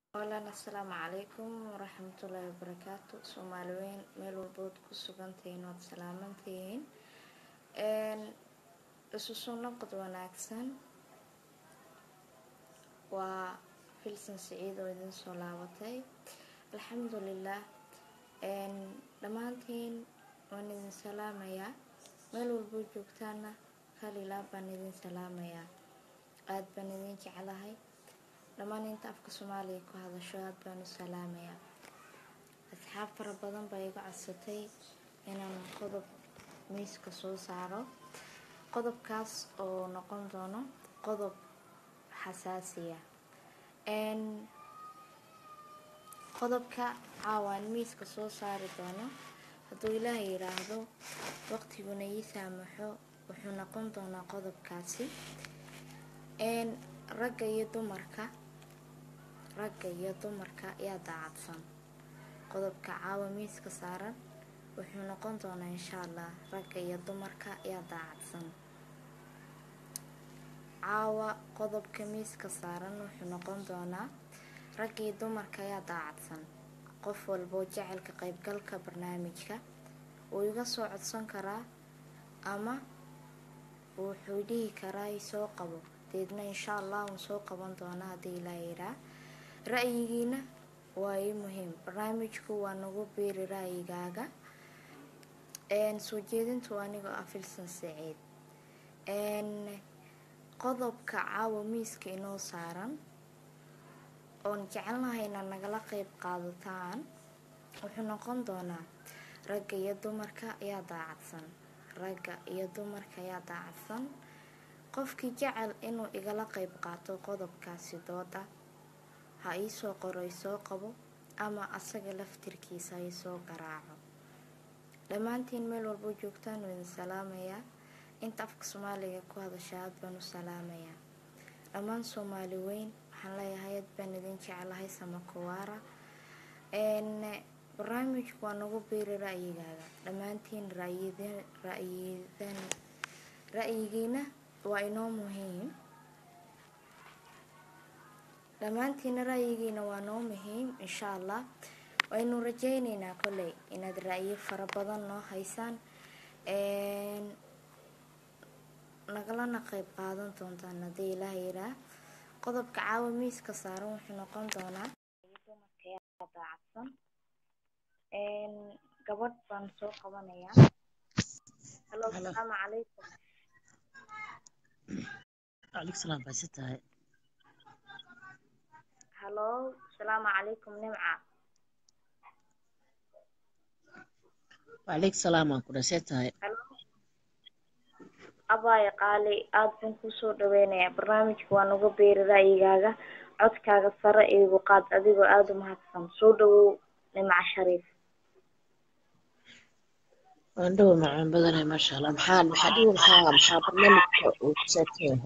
Walaal assalaamu calaykum waraxmatullaahi wabarakaatu soomaali weyn meel walbood ku sugantihiin waad salaamantihiin isu soo noqod wanaagsan waa filsan siciid oo idin soo laabatay alxamdulilah dhammaantiin waan idin salaamayaa meel walboo joogtaana kalilaa baan idin salaamayaa aad baan idin jeclahay dhammaan inta afka soomaaliya ku hadasho aad baan u salaamayaa asxaab fara badan baa iga codsatay inaan qodob miiska soo saaro qodobkaas oo noqon doono qodob xasaasiya qodobka caawaan miiska soo saari doono hadduu ilaaha yiraahdo waqtiguna ii saamaxo wuxuu noqon doonaa qodobkaasi ragga iyo dumarka ragga iyo dumarka yaa daacadsan qodobka caawa miiska saaran wuxuu noqon doonaa insha allah ragga iyo dumarka yaa daacadsan caawa qodobka miiska saaran wuxuu noqon doonaa ragga iyo dumarka yaa daacadsan qof walboo jecelka qaybgalka barnaamijka wuu iga soo codsan karaa ama wuxuu dhihi karaa isoo qabo deedna insha allah uun soo qaban doonaa haddii ilaa yiraa ra-yigiina waa ii muhiim barnaamijku waa nagu biiri ra-yigaaga soo jeedintu anigoo ah filsan saciid qodobka caawa miiska inoo saaran oon jecelnahay inaad nagala qeyb qaadataan wuxuu noqon doonaa ragga iyo dumarka ayaa daacadsan ragga iyo dumarka ayaa daacadsan qofkii jecel inuu igala qeyb qaato qodobkaasi dooda ha iisoo qoro isoo qabo ama asaga laftirkiisa ha isoo garaaco dhammaantiin meel walboo joogtaan waa idin salaamayaa inta afka soomaaliga ku hadasha aad baan u salaamayaa dhammaan soomaali weyn waxaan leeyahay aad baan idin jeclahay samakowaara barnaamijku waa nagu biiri ra-yigaaga dhammaantiin rayidan ra-yigiina waa inoo muhiim dhammaantiina ra-yigiina waa noo muhiim insha allah waynu rajeyneynaa kolley inaad ra-yo fara badan noo haysaan nagalana qeyb qaadan doontaan haddii ilaah yiraa qodobka caawa miiska saaran wuxuu noqon doonaa dumarka daacadsan gabadh baan soo qabanayaa halo asalaamu calaykum calaykum salaam baa si tahay halo asalaamu calaykum nimca wacalaykum salaam aan ku dhasee tahay halo abaayo qaali aada baan kusoo dhaweynayaa barnaamijka waa nagu beeri ra-yigaaga codkaaga sare iigu qaad adigoo aada u mahadsan soo dhawow nimca shariif waan dhowa macaan badanay maasha allah maxaa maxaa dhihi maxaa maxaa barnaamijka uu ku saabsan yahay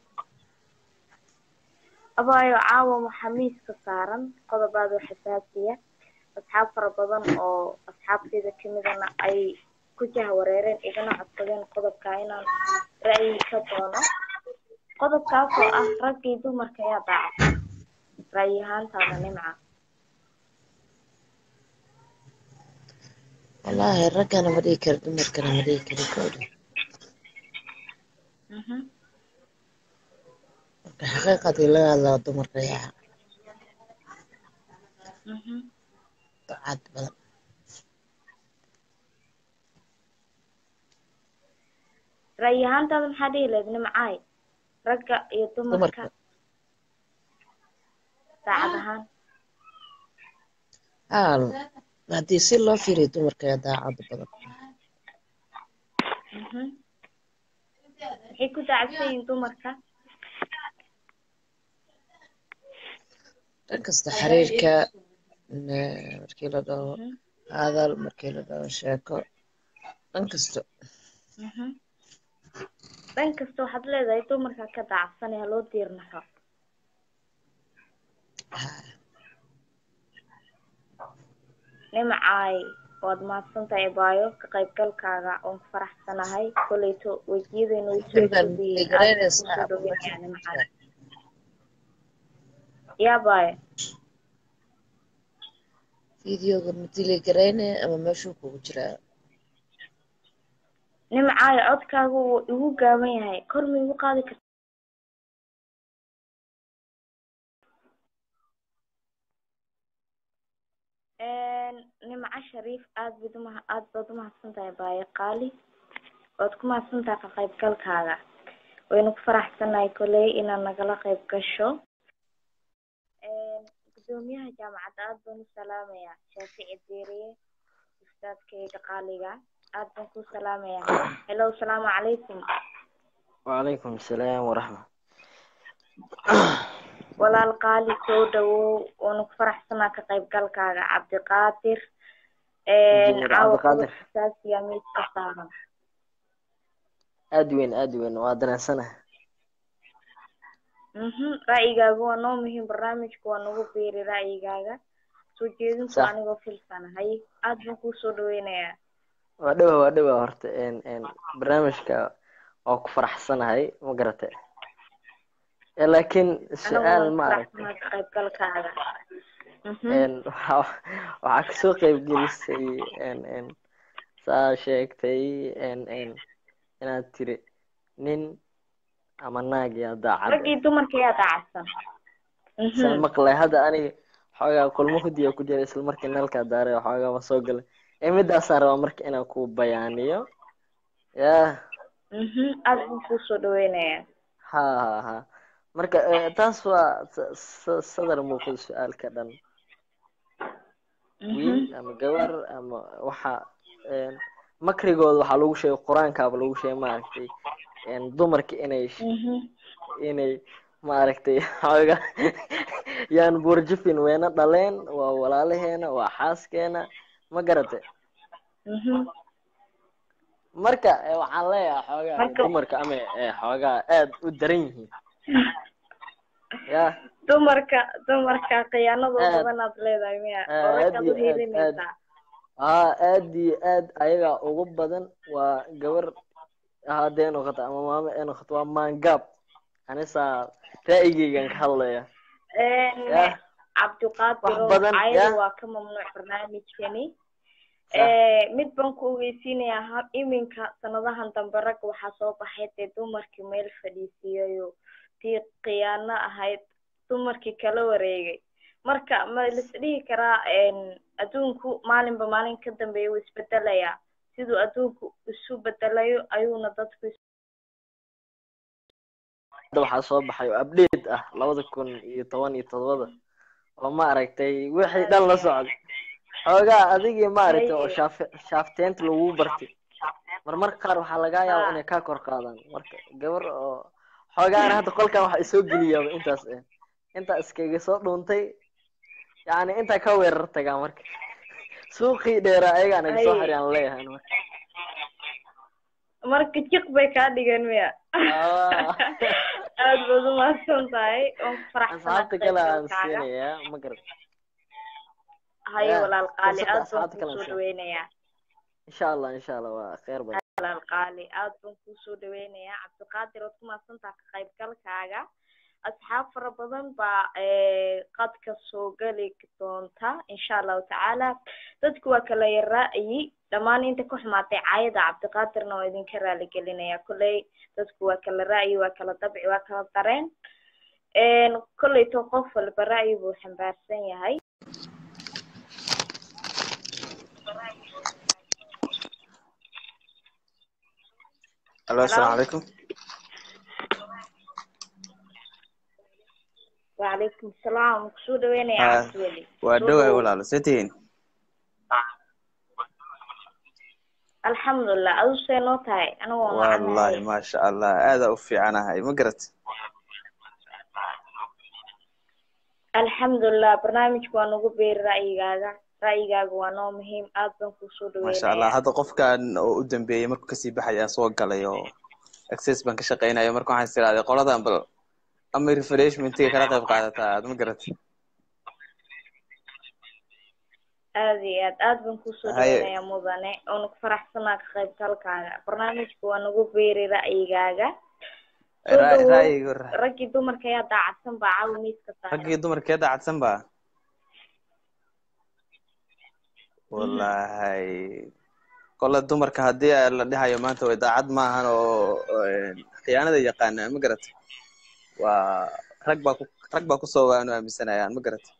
abaayo caawa waxaa miiska saaran qodob aada u xasaasiya asxaab fara badan oo asxaabteyda kamidana ay ku jahwareereen igana codsadeen qodobka inaan ra-yi ka doono qodobkaas oo ah raggii dumarka ayaa daacadsan ra-yi ahaantaada nimca wallaahi raggana ma dhihi karo dumarkana ma dhihi karo kowdha marka xaqiiqadii laga hadlaa dumarka yaa daacad badan ra-yi ahaantaada maxaa dhihi lahayd nimcaay ragga iyo dumarka daacad ahaan haal haddii si loo fiiriyo dumarka yaa daacad badan maxay ku daacadsan yihiin dumarka dhan kasta xiriirka markii la dhaho hadal markii la dhaho sheeko dhan kasto dhan kasta waxaad leedahay dumarka ka daacadsan ee haloo diirnaxo nimcaay waad mahadsantahay baayo ka qaybgalkaaga oon ku faraxsanahay koleyto wejiyadeyna way soo gudbiyeen aad kusoo dhaweynaya nimcaay yaa baayo videoga ma dili garayne ama meeshuu kugu jiraa nimcaayo codkaaga wuu igu gaaban yahay kor ma igu qaadi karta nimco shariif aad bad uma aad baad umahadsan tahay baayo qaali waad ku mahadsan tahay ka qaybgalkaaga waynu ku faraxsanahay koley inaad nagala qayb gasho gudoomiyaha jaamacadda aad baan u salaamayaa shaafici deeriye ustaadkayga qaaliga aad baan ku salaamayaa hello asalaamu calaykum وعليكم السلام ورحمة walaal qaali soo dhawow waanu ku faraxsanaa ka qaybgalkaaga cabdiqaadir Injineer caawa Cabdiqaadir. qodob xasaasiya miiska saaran aad weyn aad weyn waa dareensanahay mhm ra'yigaaga waa noo muhiim barnaamijka waa nagu biiri ra'yigaaga soo jeedinku Sax. anigoo filsanahay aad baan kuu soo dhaweynayaa waa dhawa waa dhawa horta n n barnaamijka waa ku faraxsanahay ma garate Eh, laakiin anigu su-aal waan ku ma aragtay faraxsanaa ka qaybgalkaaga mhm n waxaa waxaa kasoo qaybgelisay n n saa sheegtay n n inaad tiri nin ama naag yaa daacad raggii dumarka yaa daacadsan saan mhm maqlay hadda aniga xoogaa kulmo hudiya ku jira isla markii nalkaa daaray xoogaa ma soo galay ee midaasaan rabaa marka inaan ku bayaaniyo yah mhm aad baan kuu soo dhaweynayaa ha ha ha marka eh, taas waa sa- sa- sadar muuqda su-aalka dhan wiil mhm ama gabar ama waxa een, makrigooda waxaa lagu sheegay qur-aankaaba lagu sheegay maaragtay een, dumarka inay sh- mhm inay maaragtay xooga yaan buurjifin weyna dhaleen waa walaalaheena waa xaaskeena ma garate mhm marka eh, waxaan leeyahay xoogaa Marka- dumarka ama eh, xoogaa aad u daran yihiin ya dumarka dumarka khiyaanadoo Aad. badan aad leedahay miya Aad oo raggaad iyo u aad, hiilinaysaa haa aad iyo aad ayagaa ugu badan waa gabar hadday noqoto ama maamo ay noqoto waa maangaab anisaa ra'yigeygan ka hadlaya yah cabdiqaadir Wax badan, cayada yah. waa ka mamnuuc barnaamijkani Sax. mid baan ku ogeysiinayaa ha- iminka sanadahan dambe ragga waxaa soo baxay dee dumarkii meel fadhiisiiyayo tii khiyaano ahayd dumarkii kala wareegay marka ma lis dhihi karaa adduunku maalinba maalin ka dambeeya wuu isbedelayaa siduu adduunku isu bedelayo ayuuna dadku is- hadda waxaa soo baxay oo update ah labada kun iyo toban iyo todobada oo ma aragtay wixii dhan la socda xoogaa adigii maaragtay oo Haye. shaaf shaafteenta lagu bartay marmarka qaar waxaa lagaa yaaba Haa. inay kaa kor qaadaan marka gabar oo xoogaana hadda qolkan waxa isoo geliyaaba intaas eh intaa iskaga soo dhuuntay yacni intaa ka weerar tagaa marka suuqii dheeraa ayagaa naga soo Haye. xiriyaan leeyahay marka marka jiq bay kaa dhigeen miya Aa. aad baad u mahadsan tahay waan ku faraxsanaa asxaabta kale aan qaybgalkaaga. siinayaa ma garat haye Yeah, walaal qaali fursada aad baan asxaabta kale kusoo aan dhaweynayaa insha allah insha allah waa kheyr badan walaal qaali aad baan kusoo dhaweynayaa cabdiqaadir waad ku mahadsantaha ka qaybgalkaaga asxaab fara badan baa eh, qadka soo geli doonta insha allahu tacaala dadku waa kala yaraayi dhammaan inta ku xumaatay caayada cabdiqaadirna waa idinka raali gelinaya kolley dadku waa kala ra'yi waa kala dabci waa kala dareen kolleyto qof walba ra'yi buu xambaarsan yahay الو السلام عليكم وعليكم السلام waan kusoo dhaweynaya Ah, cabdiweli waa Soo dhoway dhawow. walaalo see tihiin alxamdulilah adu see noo tahay anigu waan wallaahi wacanahay maasha allah aadaa u fiicanahay ma garat alxamdulilah barnaamijka waa nagu beeri ra'yigaaga ra'yigaaga waa noo muhiim aad baan kusoo maasha allah dhaweynaya hadda qofkan oo u dambeeyey markuu kasii baxay aan soo galay oo access baan ka shaqeynaya marka waxaan is iraahday qoladan bal ama refreshmentiga kala qayb qaadataa aad ma garat aad iyo aad aad baan kusoo Haye. dhaweynaya mudane oona ku faraxsanaa ka qaybgalkaaga barnaamijka waa nagu beeri ra'yigaaga Soo Ra- dhawow. ra'yiga ra- raggii dumarka ayaa daacadsan baa caawa miiska saaran raggii dumarkee daacadsan ba wallahi kolle dumarka haddii a la dhahayo maanta way daacad maahan oo khiyaanada yaqaana ma garata waa rag baa ku rag baa kusoo waanu aaminsanayaan ma garata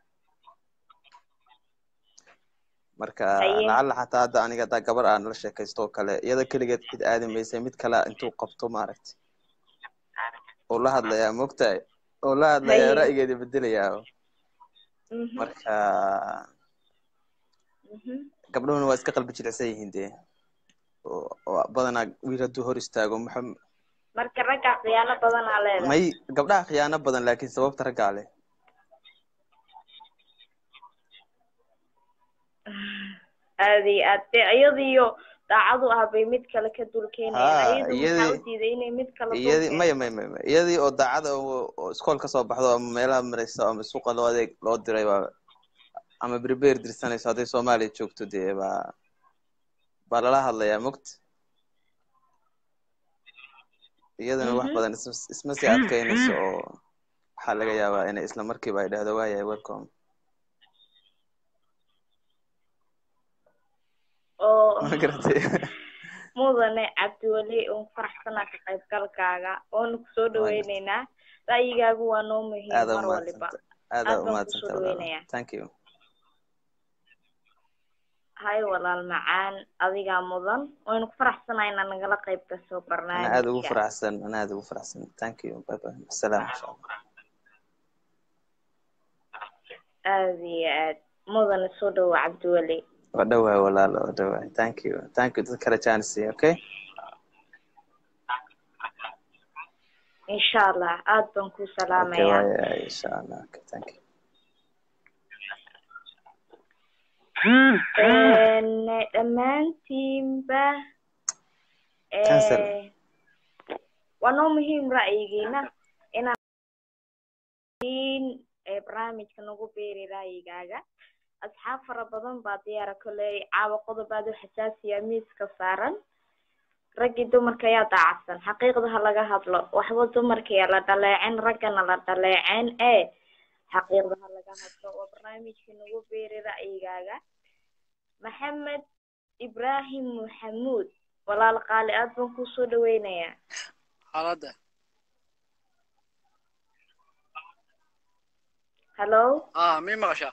marka Haye. lacalla xataa hadda aniga haddaa gabar aan la sheekaysto oo kale iyada keligeed cid aadi maysa mid kale intuu qabto maaragtay oo la hadlayaa mogtahay oo la hadlayaa Haye. ra'yigeeda bedelayaa Mhm, marka mhm. gabdhuhuna waa iska qalbi jilicsan yihiin dee oo oo badanaa wiil hadduu hor istaago muxuu marka raggaa khiyaano badanaa leedahay may gabdhaha khiyaano badan laakiin sababta raggaa leh aad iyo aad dee iyadiyo daacadu ah bay mid kale ka dul Haa, keenayaan iyadu maxaa iyadii- u diiday inay mid kale dul iyadii keento? maya maya maya maya iyadii oo daacada oo oo iskool kasoo baxdo ama meelaha maraysa ama suuqa loo adeeg loo diray baa ama berber dirsanayso hadday soomaaliya joogto dee baa baa lala hadlayaa mogta iyadana wax Mhm. badan isma isma sii adkeynayso oo waxaa laga yaabaa inay isla markiiba ay dhahdo waayahay welcome oo ma garatay mudane cabdiweli uun faraxsanaa ka qaybgalkaaga oonu kusoo dhaweyneynaa ra'yigaagu waa noo muhiim aada mar waliba umaadsanta aada Aad baan umaadsanta kusoo walaal dhaweynayaa. thank you hay walaal macaan adigaa mudan waynu ku faraxsanaa inaad nagala qayb gasho ana aada ugu barnaamijka faraxsan ana aada ugu faraxsan thank you bye bye asalaam insha allah aad iyo aad mudane soo dhawo cabdiweli waa dhawahay walaal waa dhawahay thank you thank you dad kale chance okay insha allah aad baan kuu okay salaamayaa waaya insha allah okay thank you Een, dhammaantiinba Cancel. ee, waa noo muhiim ra'yigiina inaan ee, barnaamijka nagu beeri ra'yigaaga asxaab fara badan baa diyaara koley caawa qodob aad u xasaasiya miiska saaran raggii dumarka ayaa daacadsan xaqiiqda ha laga hadlo waxba dumarka yaa la dhaleecin raggana la dhaleecin ee xaqiiqda ha laga hadlo waa barnaamijka nagu beeri ra'yigaaga maxamed ibraahim maxamuud walaal qaali aad baan kuu soo dhaweynayaa xaaladda hallo ah mii maqashaa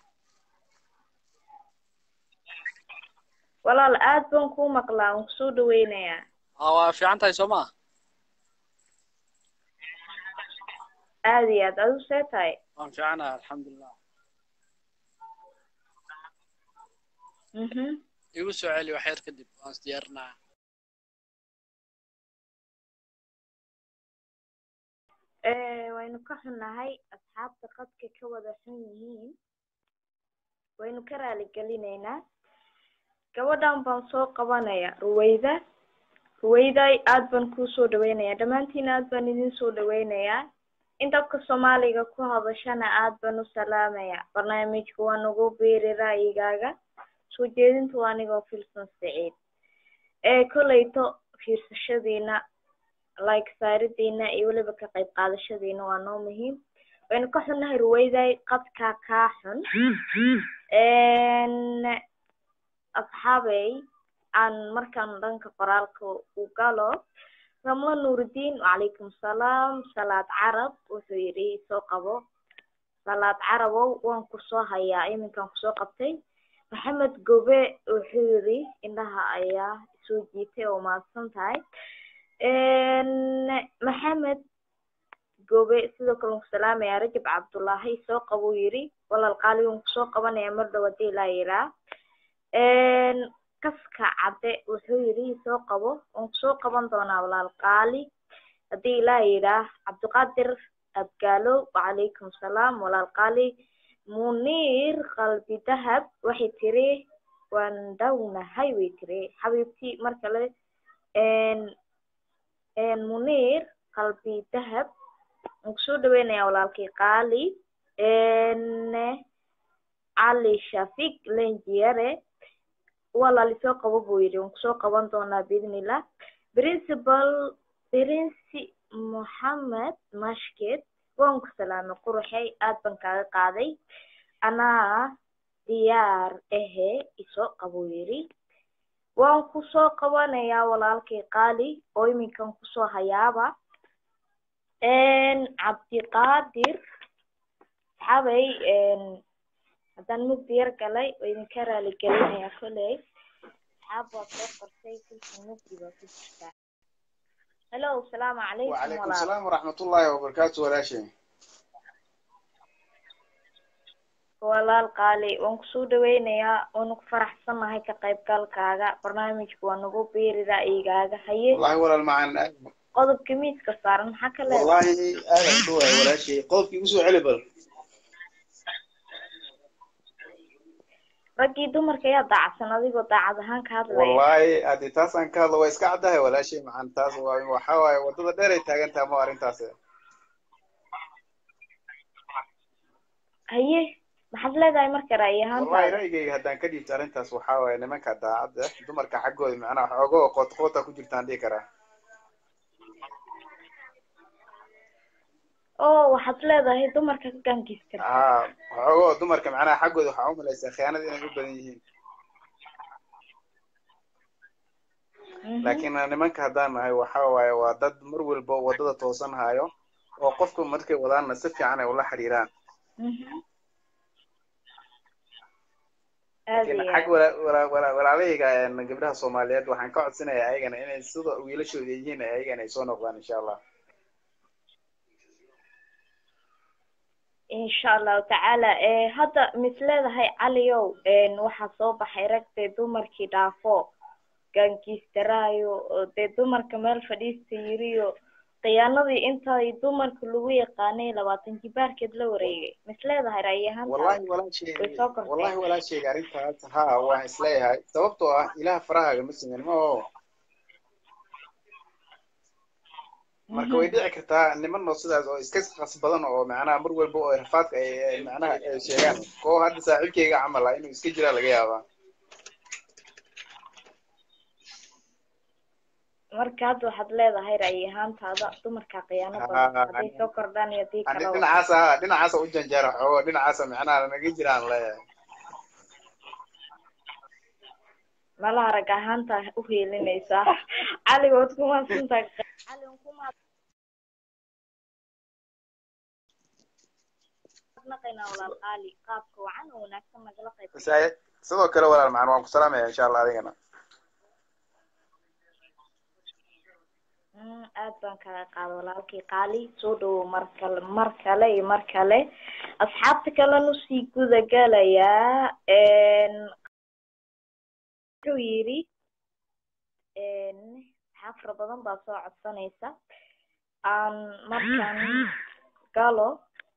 walaal aad baan kuu maqlaa waan kusoo dhaweynayaa ah waa fiican tahay soo maa aad iyo aad adigu see tahay waan fiicanahay alxamdulilah mhm igu soo celi wax yar kadib waan isdiyaarinaya Eh, waynu ka xunnahay asxaabta qadka ka wada xun yihiin waynu ka raali gelinaynaa gabadhan baan soo qabanaya ruwayda ruwayday aad baan kuu soo dhaweynayaa dhammaantiin aad baan idin soo dhaweynayaa in dabka soomaaliga ku hadashana aad baan u salaamayaa barnaamijka waa nagu biiri ra'yigaaga soo jeedinta waa anigoo filsan siciid ee kolleyto fiirsashadiina like saaridiina iyo weliba ka qayb qaadashadiina waa noo muhiim waynu ka xunnahay ruwayday qadkaa kaa xun Een, asxaabey aan markaan dhanka qoraalka u galo ramlo nuurudiin wacalaykum salaam salaad carab wuxuu yidhi soo qabo salaad carabow waan kusoo hayaa iminkaan kusoo qabtay maxamed gobe wuxuu yidhi indhaha ayaa soo jiitay oo mahadsan tahay Een, maxamed gobe sidoo kale waan ku salaamayaa rajab cabdullaahi soo qabuu yidhi walaal qaali waan kusoo qabanayaa mar dhow haddii ilaa yiraa kaska cadde wuxuu yidhi soo qabo waan kusoo qaban doonaa walaal qaali haddii ilaa yiraa cabdiqaadir abgaalo wacalaykum salaam walaal qaali muniir qalbi dahab waxay tiri waan dhownahay way tiri xabiibtii mar kale een een muniir qalbi dahab waan kusoo dhaweynayaa walaalkii qaali een cali shafiq lenjiyare walaal isoo qabo buu yidhi waan kusoo qaban doonaa biidnillah principal prince moxamed mashked waan ku salaamay quruxey aad baan kaaga qaaday anaa diyaar ahe isoo qabo yidhi waan kusoo qabanayaa walaalkay qaali oo iminkan kusoo hayaaba cabdiqaadir saxaabay haddaan mugdi yar galay oo idinka raali gelinaya kolley saxaab waa soo qortay kulka mugdi baa ku jirtaa hello asalaamu calaykum وعليكم walaal السلام ورحمة الله وبركاته ولا شيء walaal qaali waan kusoo dhaweynayaa waanu ku faraxsanahay ka qaybgalkaaga barnaamijku waa nagu biiri ra'yigaaga haye والله ولا المعن qodobka miiska saaran maxaa ka leedahay والله أنا شو ولا شيء قلت يوسف علي بل raggii dumarka ayaa daacsan adigoo daacad ahaan ka hadlaya والله أدي تاس أن كهذا ويسكع ده ولا شيء معن تاس وحاول وضد دير تاجن تامو أرين تاس haye maxaad leedahay marka ra'yi والله ahaantaada رأيي هدان كدي تارين تاس وحاول إن من كدا عد دمر كحقه معنا حقه قط قطة كجرتان دي كره oo waxaad leedahay dumarka ka gaankiis ها حقه دمر كمعنا حقه وحاول ليس خيانة دي نقول بديهين laakiin nimanka haddaan nahay waxa waaye waa dad mar walba wadada toosan hayo oo qofku markay wadaanna si fiican ay ula xiriiraan aad laakiin iyo xag aad wala- wala- wala- walaalayga een, gabdhaha soomaaliyeed waxaan ka codsanayaa ayagana inay sida wiilashooda yihiin ayagana ay soo noqdaan insha allah insha allahu tacaala ee hadda mis leedahay caliow een waxaa soo baxay rag dee dumarkii dhaafo gaankiistaraayo oo dee dumarka meel fadhiista yiriyo khiyaanadii intay dumarka lagu yaqaanay labaatan jibaarkeed la wareegay mis leedahay ra'yi ahaantaada wallahi walaashay way soo kortay wallahi walaashayga arrintaas ha waan isleeyahay sababtoo ah ilaah farahaaga ma siman ma oo marka way dhici kartaa niman oo sidaas oo iska qas badan oo macnaha mar walba oo rafaadka ay ay macnaha ay sheegaan koo hadda saaxiibkayga camal ah inuu iska jiraa laga yaabaa marka hadda waxaad leedahay ra'yi ahaantaada dumarka khiyaano badan hadday soo kordhaan iyo haddii ani kalaba dhinacaasa dhinacaasa u janjeera xoogo dhinacaasa macnaha naga jiraan leeyahay malaha rag ahaanta u heelinaysaa cali waad ku mahadsantahay cali waan ku mahadnaqaynaa walaal qaali qaabka wacan oo wanaagsan nagala qayb Masaai- sidoo kale walaal macaan waan ku salaamaya insha allah adigana Mm, aad baan kaga qaada walaalkii qaali soo dhawow mar kale mar kale iyo mar kale asxaabta kalena usii guda galayaa wuxuu yidhi asxaab fara badan baa soo codsanaysa aan markaan galo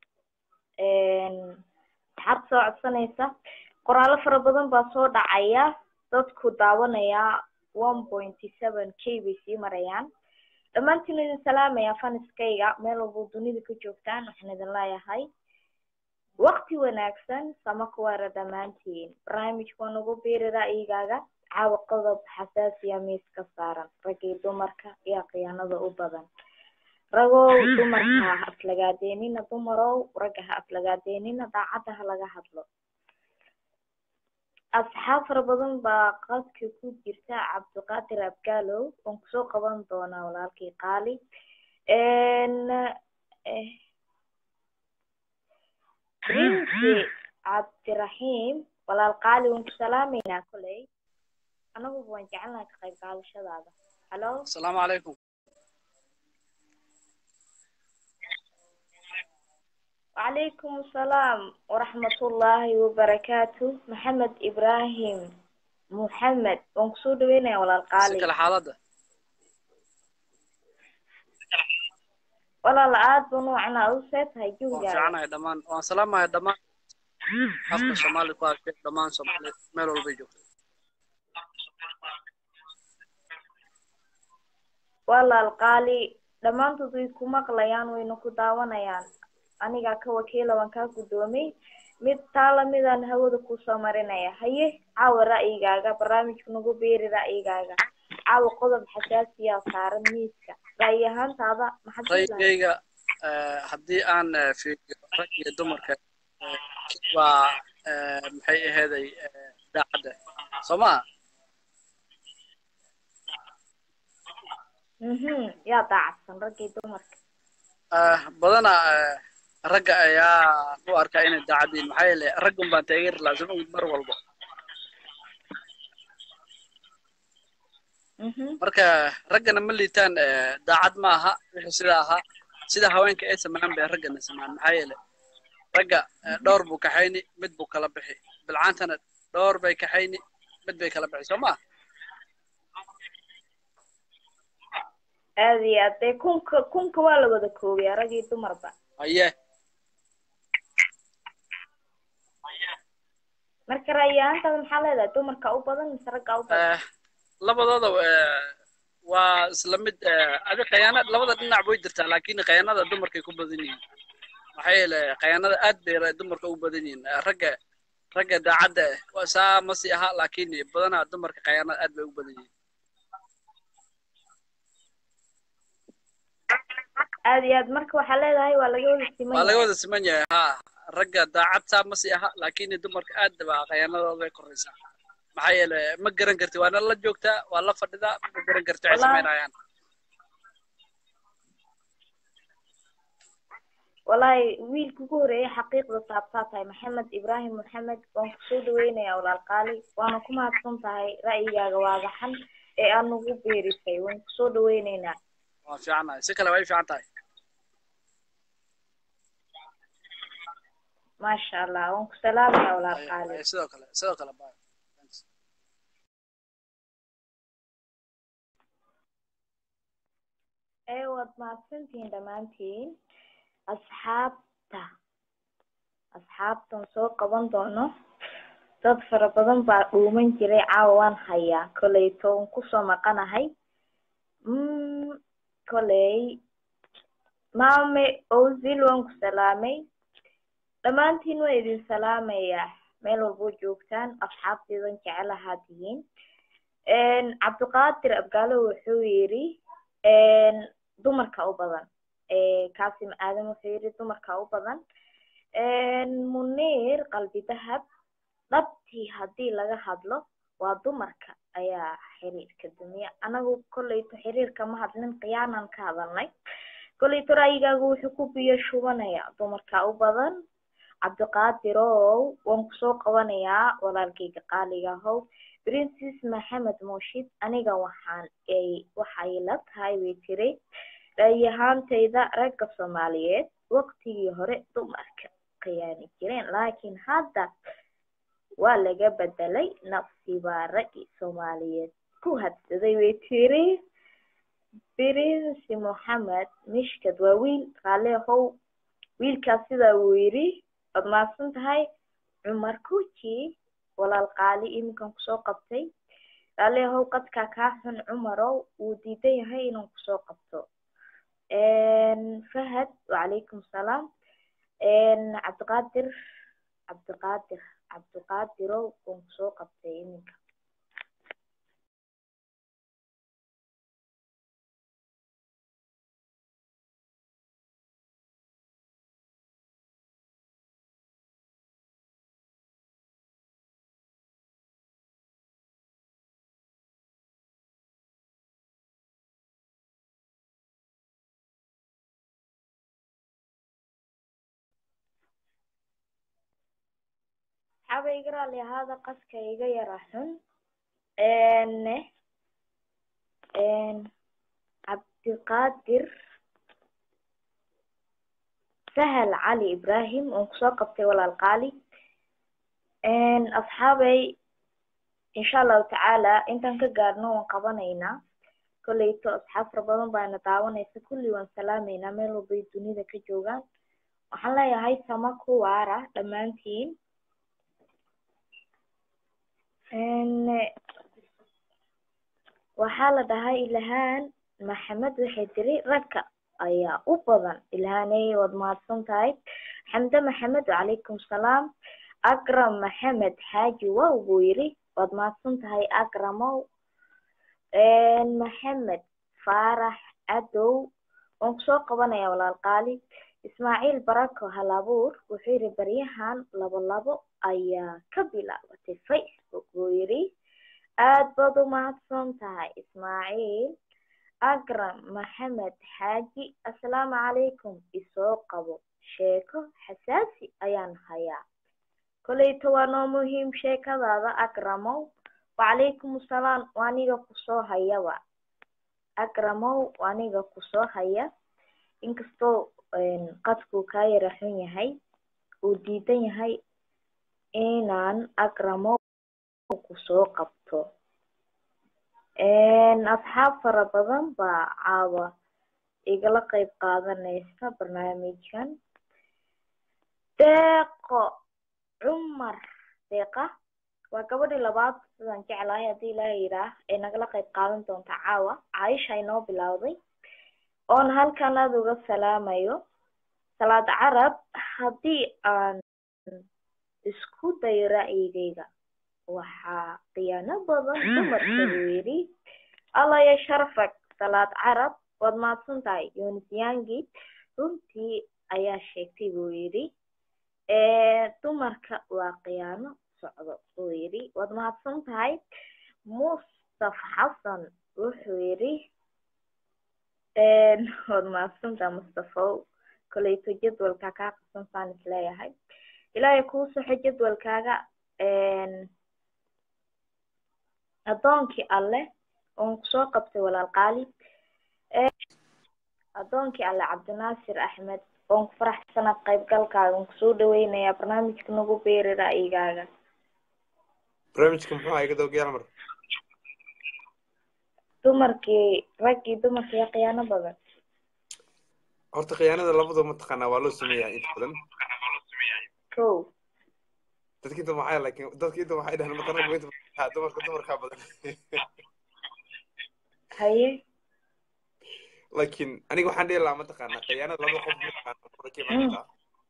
asxaabta soo codsanaysa qoraallo fara badan baa soo dhacaya dadku daawanayaa one pointy seven k bay sii marayaan dhammaantiin idin salaamaya faniskayga meel walbo dunida ka joogtaan waxaan idin leeyahay waqti wanaagsan sama kuwaara dhammaantiin barnaamijka waa nagu biiri ra'yigaaga caawa qodob xasaasiya miiska saaran rag iyo dumarka iyo khiyaanada u badan ragow dumarka ha aflagaadeenina dumarow ragga ha aflagaadeenina daacadda ha laga hadlo asxaab fara badan baa qadka ku jirta cabdiqaadir abgaalow waan kusoo qaban doonaa walaalkii qaali prince cabdiraxiim walaal qaali waan ku salaameynaa koley anaguba waan jecelnahay ka qayb qaadashadaada halo asalaamu calaykum وعليكم السلام ورحمة الله وبركاته محمد إبراهيم محمد ونقصود وين يا ولا si القالي kale xaaladda ولا العاد بنوعنا أوسط هاي waan جوجا fiicanahay dhammaan waan salaamahay dhammaan afka soomaali ku hadlay dhammaan soomaaliyeed meel walbay joogto ولا القالي dhammaantood way ku maqlayaan wayna ku daawanayaan anigaa ka wakiila waan kaa guddoomay mid taa lamidaan hawada kusoo marinaya haye caawa ra'yigaaga barnaamijku nagu beeri ra'yigaaga caawa qodob xasaasiyaa saaran miiska ra'yi ahaantaada maxaad ku lahayd ra'yigayga eh, haddii aan eh, fiiriyo rag iyo dumarka eh, baa eh, maxay aheeday eh, daacadda soo maha mhm yaa daacadsan raggii dumarka Ah, badanaa eh, ragga ayaa u arkaa inay daacad yihiin maxaa yeele raggun baan taageeri lahaa soo mar walba mhm marka raggana ma liitaan eh, daacad ma aha wixii sida ahaa sida haweenka ay sameeyaan bay raggana sameeyaan maxaa yeele ragga eh, dhowr buu kaxayni mid buu kala bixi bilcaantana dhowr bay kaxayni mid bay kala bixi soo ma aad iyo aad dee kunka kunka waa la wada koobiyaa rag iyo dumarba haye marka ra'yaantaada maxaa leedahay dumarka u badan mise ragga u badan Eh, labadooda eh, waa isla mid eh, adi khiyaanad labada dhinac way jirtaa laakiin khiyaanada dumarkay ku badan yihiin maxaa yeele khiyaanada aad bay ra- dumarka u badan yihiin Eh, ragga ragga daacadda eh, waa saa ma sii aha laakiin badanaa dumarka khiyaanada aad bay u badan yihiin aad iyo aad marka waxaa leedahay waa laga wada siman waa laga yahay wada siman yahay ha ragga daacad saa ma sii aha laakiin dumarka aad baa khiyaanadooda bay koraysaa maxaa yeele ma garan karti waana la joogtaa waa la fadhidaa ma garan karti waxay Wallaahi. samaynayaan wallaahi wiilka ugu horeeyay xaqiiqda taabtaa tahay maxamed ibraahim maxamed waan kusoo dhaweynayaa walaal qaali waana ku mahadsan tahay ra'yigaaga waadaxan ee aad nagu beerisay waan kusoo dhaweyneynaa waa fiicannahay si kale way fiican tahay maasha allah waan ku salaamayaa walaal Haye, qaali haye, sidoo kale sidoo kale bye Thanks. ee waad mahadsantihiin dhammaantiin asxaabta asxaabtan soo qaban doono dad fara badan baa dhuuman jiray caawa waan hayaa koleyto waan kusoo maqanahay mm, koley maame ozil waan ku salaamay dhammaantiin waan idin salaamayaa meel walboo joogtaan asxaabteedan jecelahaa tihiin cabdiqaadir abgaalo wuxuu yidhi dumarka u badan kaasim aadan wuxuu yidhi dumarka u badan muniir qalbi dahab dhabtii haddii laga hadlo waa dumarka ayaa xiriirka dumiya anagu kolleyto xiriirka ma hadlin khiyaanan ka hadalnay kolleyto ra'yigaagu wuxuu ku biyo shubanayaa dumarka u badan cabdiqaadirow waan kusoo qabanayaa walaalkayga qaaliga ahow princes maxamed mooshid aniga waxaan ay waxay la tahay way tiri ra'yahaantayda ragga soomaaliyeed waqtigii hore dumarka khiyaani jireen laakiin hadda waa laga bedelay nafsi baa raggi soomaaliyeed ku hadsaday way tiri prince moxamed mishkad waa wiil qaale ahow wiilkaas sidaa uu yidhi waad mahadsan tahay cumar kuji walaal qaali iminkan kusoo qabtay qaale ahow qadkaa kaa xun cumarow wuu diidan yahay inaan kusoo qabto fahad wacalaykum salaam cabdiqaadir cabdiqaadir cabdiqaadirow waan kusoo qabtay iminka xaba iga raali ahaada qaska iga yara xun cabdiqaadir sahal cali ibrahim waan kusoo qabtay walaal qaali asxaabay insha allahu tacaala intaan ka gaarno waan qabanaynaa kolleyto asxaab fara badan baana daawanaysa kulli waan salaameynaa meel walbay dunida ka joogaan waxaan leeyahay sama ku waara dhammaantiin waxaa la dhahay ilhaan maxamed waxay tiri ragga ayaa u badan ilhaaney waad mahadsan tahay xamde maxamed wacalaykum salaam akram maxamed xaaji wow buu yidhi waad mahadsan tahay akramow maxamed faarax cadow waan kusoo qabanaya walaal qaali ismaaciil barako halabuur wuxuu yidhi baryahan labo labo ayaa ka bilaabatay facebook buu yidhi aad baad u mahadsan tahay ismaaciil akram maxamed xaaji assalaamu calaykum isoo qabo sheeko xasaasi ayaan hayaa koleyta waa noo muhiim sheekadaada akramow wacalaykum assalaam waaniga kusoo hayaba akramow waaniga kusoo haya inkastoo qadkuu kaa yara xun yahay uu diidan yahay inaan akramow kusoo qabto asxaab fara badan baa caawa igala qeyb qaadanaysa barnaamijkan deeqo cumar deeqa waa gabadhii labaad sidaan jeclahay haddii ilaaha yidhaah ee nagala qeyb qaadan doonta caawa caaisha inoo bilowday oon halkan aada uga salaamayo salaad carab haddii aan isku dayo ra'yigayga waxaa khiyaano badan dumarka buu yidhi allaya sharfag salaad carab waad mahadsan tahay yunisyaangi runtii ayaa sheegtay buu yidhi dumarka waa khiyaano socdo buu yidhi waad mahadsan tahay mustaf xasan wuxuu yidhi waad mahadsan tahay mustafow koleyto jadwalka kaa qabsan saan isleeyahay ilaahay kuu soxo jadwalkaaga addoonkii alleh oon kusoo qabtay walaal qaali addoonkii alle cabdinaasir axmed oon ku faraxsana qaybgalkaaga oon kusoo dhaweynayaa barnaamijka nagu beeri ra'yigaaga barnaamijka muxuu ahaa iga dawgayaal mar dumarkii raggii dumarkii khiyaano badan horta khiyaanada labadoo mataqaanaa waa loo sameeyaa inta badan ko dadki inta maxay laakiin dadki inta waxay dhahaan mataqaanaa inta badan dumarka dumarkaa badan haye laakiin aniga waxaan dhihi lahaa mataqaanaa khiyaanada laba qof mataqaanaa kurakii baa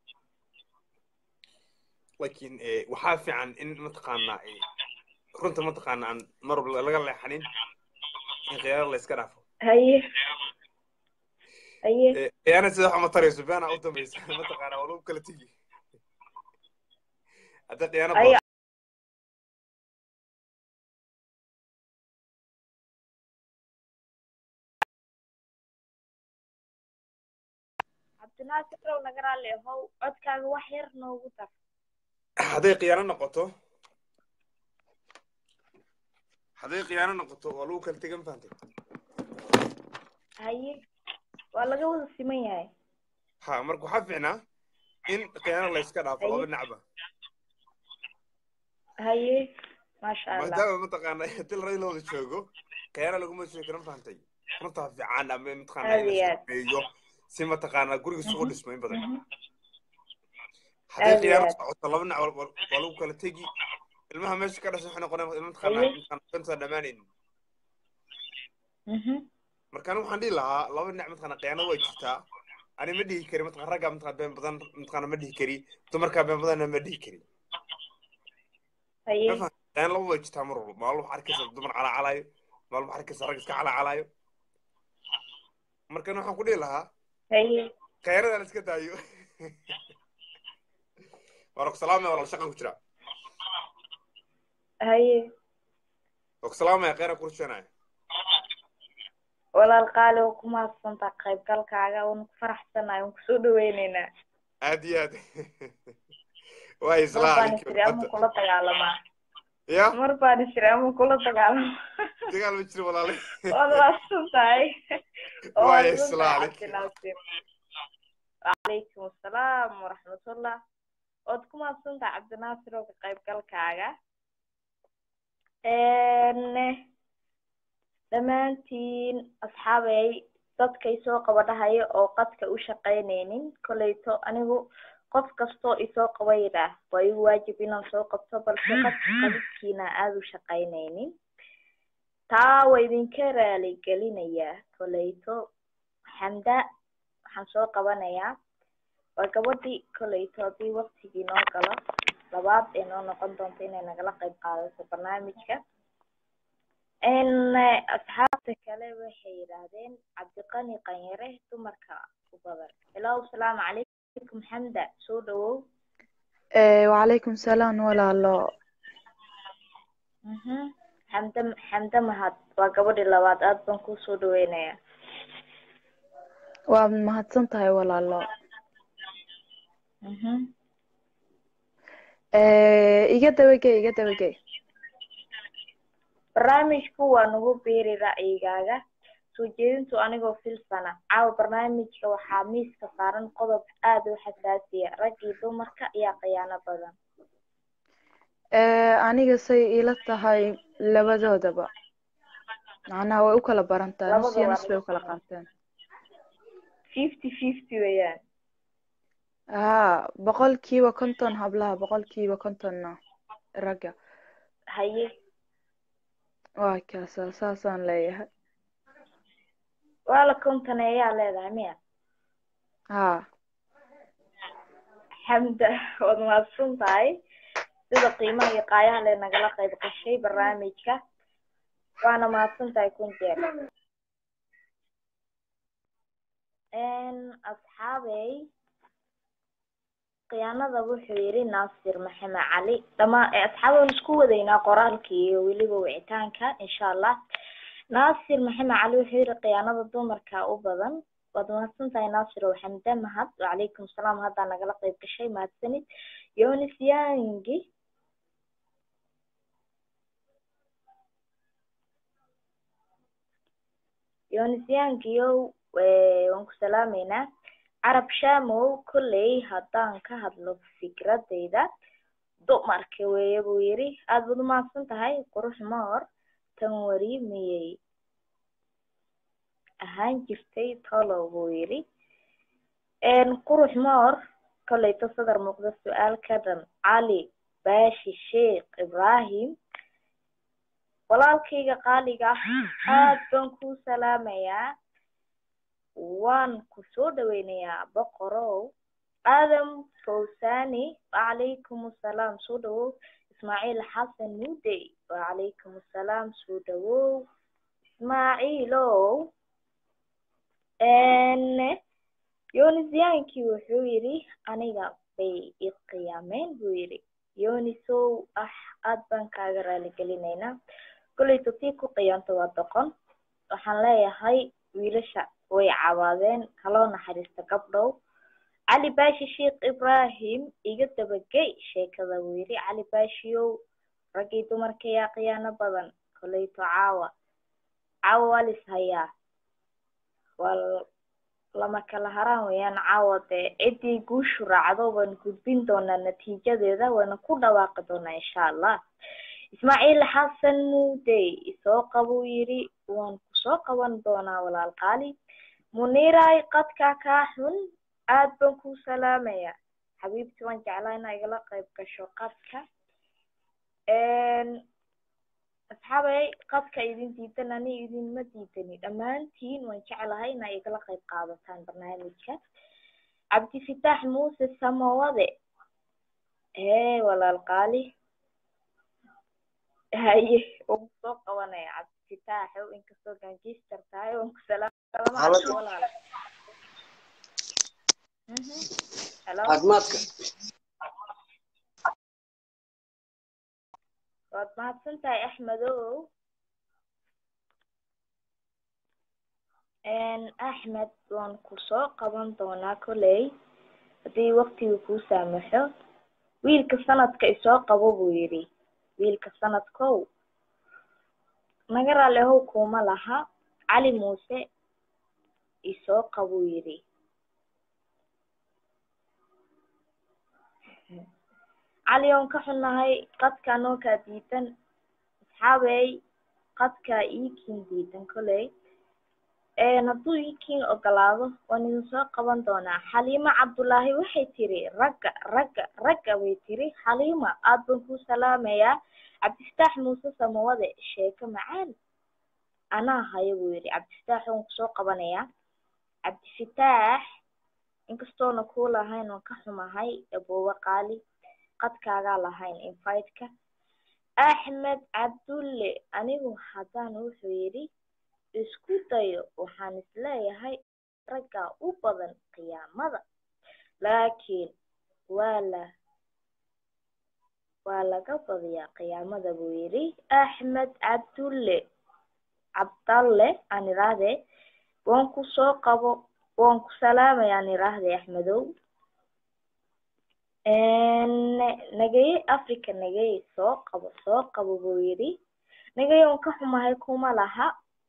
laakiin waxaa fiican in mataqaanaa runta mataqaanaa aan mar walba laga leexanin in khiyaanada la iska dhaafo haye haye khiyaana sida wax ma tarayso beena u dambaysa mataqaanaa waa lagu kala tegi hadda khiyaano haye cabdinaasir row naga raalli ahow codkaaga wax yar noogu dar hadday khiyaano noqoto hadday khiyaano noqoto waa lagu kala tegan fahantay haye waa laga wada siman yahay ha marka waxaa fiicnaa in khiyaano la iska dhaafo Haye. laba dhinacba haye maasha allah maadaama mataqaana til radi la wada joogo khiyaano laguma sheegi karo fahantay runtaa fiican ama mataqaana in Aad iyo la aad. sameeyo si mataqaana guriga sugu Mhm. dhismo in badan Mhm. hadday Aad iyo khiyaano aad. socoto laba dhinac waa waa lagu kala tegi ilmaha meesha ka dhashay waxay noqonayaan mataqaana Haye. intaan intaan dhammaanaynin Mhm. marka aniga waxaan dhihi lahaa laba dhinac mataqaana khiyaano way jirtaa ani ma dhihi kari mataqana raggaa mataqana been badan mataqana ma dhihi kari dumarkaa been badanna ma dhihi kari haye ma fahan khiyaano laba way jirtaa mar walba maalin waxaa arkaysa dumar calacalaayo maalin waxaa arkaysa rag iska calacalaayo markan waxaan ku dhihi lahaa haye khiyaanada la iska daayo waa ku salaamaya walaal shaqan ku jira haye waa ku salaamaya kheyran ku rusheynaya walaal qaali oo ku mahadsantaa qaybgalkaaga uun ku faraxsanahay uun kusoo dhaweyneynaa aad iyo aad waa mar islaa baan ninkii isiri ama kula dagaalamaa ya mar baan isiri ama kula dagaalamaa dagaal ma jiro walaale waad mahadsan tahay oo waa mahadsan islaa tahay ninkii cabdinaasir wacalaykum assalaam waraxmatullah waad ku mahadsan tahay cabdinaasir oo ka qaybgalkaaga dhammaantiin asxaabey dadka isoo qabadhahaya oo qadka u shaqaynaynin koleyto anigu qof kastoo isoo qabayda waa igu waajib inaan soo qabto balse qofka qabidkiina aada u shaqaynaynin taa waa idinka raaligelinayaa koleyto xamda waxaan soo qabanayaa waa gabadhii koleyto haddii waktigii noo galo labaad ee noo noqon doonto inay nagala qayb qaadato barnaamijka n asxaabta kale waxay yidhaahdeen cabdiqani qanyare dumarka u badan hello asalaamu calaykum xamda soo dhawow Eh, wacalaykum salaam walaalo Mhm. xamda xamda mahad waa gabadhii labaad aad baan kuu soo dhaweynayaa waad mahadsan tahay walaalo Mhm. Eh, iga dabagey iga dabagey barnaamijku waa nagu biiri ra'yigaaga soo jeedintu anigoo filsana caawa barnaamijka waxaa miiska saaran qodob aad u xasaasiya rag iyo dumarka ayaa khiyaano badan Eh, aniga say ila tahay labadoodaba macnaha way u kala barantaa nus iyo labadaba nus bay u kala qaateen fifty fifty weeyaan haa boqolkiiba konton hablaha boqolkiiba kontonna ragga haye waa kaasa saasaan leeyahay waa la kontaneeyaa leedahay miya haa xamda waad mahadsan tahay sida qiimaha iyo qaayaha le nagala qayb gashay barnaamijka waana mahadsan tahay kun jeer asxaabey khiyaanada wuxuu yidhi naasir maxamed cali dhama asxaab waan isku wadaynaa qoraalkii iyo weliba wicitaanka insha allah naasir maxamed cali wuxuu yidhi khiyaanada dumarka u badan waad mahadsan tahay naasir oo xamda mahad wacalaykum salaam haddaa nagala qayb gashay mahadsanid yonis yangi yonis yangiyow waan ku salaameynaa carab shamow kolley haddaan ka hadlo fikradeyda dumarka weeye buu yidhi aada baad umahadsan tahay qurux moor tan wari miyay ahaan jirtay tolow buu yidhi qurux moor kolleyto sadar muuqda su-aal ka dhan cali baashi sheekh ibraahim walaalkayga qaaliga ah aad baan kuu salaamayaa waan ku soo dhaweynayaa boqorow aadam fawsani wacalaykum assalaam soo dhawow ismaaciil xasan mudey wacalaykum assalaam soo dhawow ismaaciilow yonisyankii wuxuu yidhi aniga bay i qiyaameen buu yidhi yonisow ah aad baan kaaga raaligelinaynaa kolleyto tii ku qiyaanto waa doqon waxaan leeyahay wiilasha way cawaadeen kaloo naxariista gabdhow cali baashi sheekh ibraahim iga dabagey sheekada buu yidhi cali baashiyow raggii dumarka yaa khiyaano badan kolleyto caawa caawa waa lis hayaa waa lama kala haraan weeyaan caawa dee ciddii guushu raacdo waan gudbin doonaa natiijadeeda waana ku dhawaaqi doonaa insha allah ismaaciil xasan muudey isoo qabuu yidhi waan kusoo qaban doonaa walaal qaali muniiray qadka kaa xun aad baan kuu salaamayaa xabiibti waan jeclaa inaa igala qayb gasho qadka asxaabay qadka idin diidan ani idinma diidani dhammaantiin waan jeclahay inaa igala qayb qaadataan barnaamijka cabdifitaax muuse samawade hee walaal qaali haye waan kusoo qabanaya cabdifitaaxow inkastoo gangister tahay waan ku salaama walaal helo caafimaadka waad mahadsan tahay axmedow axmed waan kusoo qaban doonaa kolley haddii waktiga kuu saamaxo wiilka sanadka isoo qabo buu yidhi wiilka sanadkow naga raali ahow kuuma laha cali muuse isoo qabuu yidhi cali oon ka xunnahay qadka anoo kaa diidan asxaabey qadkaa iikiin diidan kolley hadduu iikiin ogolaado waan idin soo qaban doonaa xaliima cabdullaahi waxay tiri ragga ragga ragga bay tiri xaliima aad baan kuu salaamayaa cabdifataax muuse samawade sheeko macaan anaa haya buu yidhi cabdifataax waan kusoo qabanayaa cabdifataax inkastoona kuu lahayn waan ka xumahay aboowe qaali qadkaagaa lahayn inviteka axmed cabdulle anigu haddaan wuxuu yidhi isku dayo waxaan isleeyahay raggaa u badan qiyaamada laakiin waa la waa laga badiyaa qiyaamada buu yidhi axmed cabdulle cabdalle aan idhaahdee waan ku soo qabo waan ku salaamaya aan idhaahdee axmedow nageye africa nageye soo qabo soo qabo buu yidhi nageye un ka xumahay kuma laha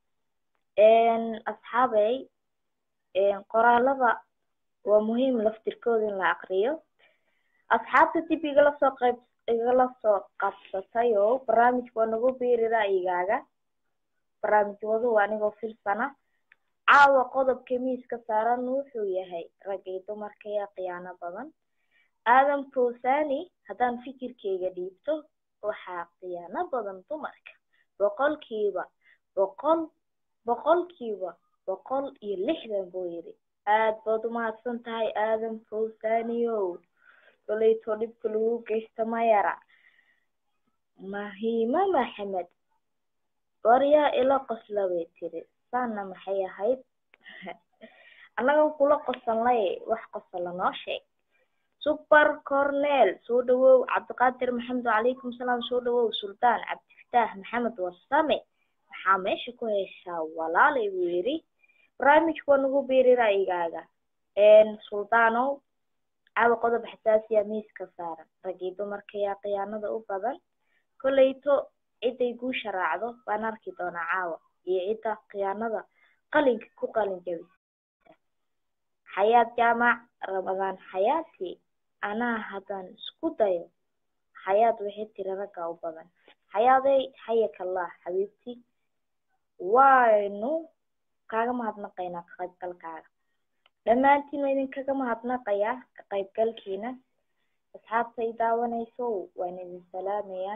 asxaabey qoraalada waa muhiim laftirkooda in la aqriyo asxaabta dib igala soo qayb igala soo qabsatay oo barnaamijka waa nagu biiri ra'yigaaga barnaamij waduhu anigoo filsana caawa qodobka miiska saaran wuxuu yahay rag iyo dumarka yaa khiyaano badan aadan fawsani haddaan fikirkeyga dhiibto waxaa khiyaano badan dumarka boqolkiiba boqol boqolkiiba boqol iyo lixdan buu yidhi aad baad umahadsan tahay aadan fawsaniyow koleytoo dhibka lagu geysta mayara mahiima maxamed waryaa ila qosla bay tiri saana maxay ahayd annagan kula qosanlay wax qosala noo sheeg super cornel soo dhawow cabdiqaadir maxamed wacalaykum salaam soo dhawow suldaan cabdifataax maxamed warsame maxaa meesha ku heshaa walaalay buu yidhi barnaamijka waa nagu biiri ra'yigaaga suldaanow caawa qodob xasaasiya miiska saaran raggii dumarka yaa khiyaanada u badan kolleyto ciday guusha raacdo baan arki doonaa caawa iyo cidda khiyaanada qalinka ku qalin jabisa xayaad jaamac ramadaan xayaati anaa haddaan isku dayo xayaad waxay tiri ragga u badan xayaaday xayakallah xabiibti waynu kaaga mahadnaqaynaa ka qaybgalkaaga dhammaantiin waa idinkaga mahadnaqayaa ka qaybgalkiina asxaabta i daawanayso waan idin salaamayaa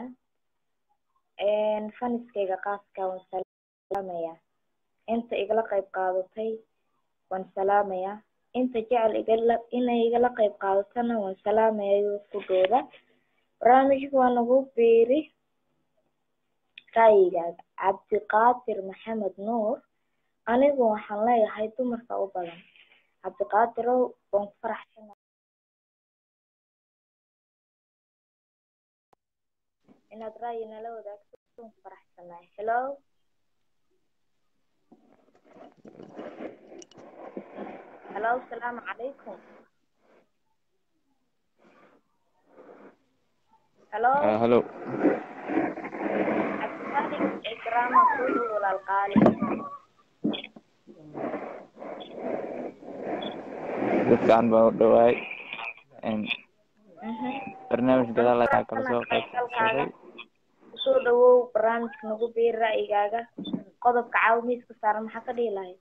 faniskayga qaaska waan salaamayaa inta igala qayb qaadatay waan salaamayaa inta jecel igala inay igala qayb qaadatana waan salaamayaa kudhooda barnaamijka waa nagu biiri ra'yigaaga cabdiqaadir maxamed nuur anigu waxaan leeyahay dumarka u badan cabdiqaadirow waan ku faraxsana inaad ra'yi nala wadaagto waan ku faraxsanahay hello hello asalaamu calaykum hello hello cabdimaalik ikraama soo dhow walaal qaali dadkaan baan u dhawaay barnaamij gadaal ayaa kala soo qaybsaday kusoo dhawow barnaamijka nagu biiri ra'yigaaga qodobka caawa miiska saaran maxaa ka dhihi lahayd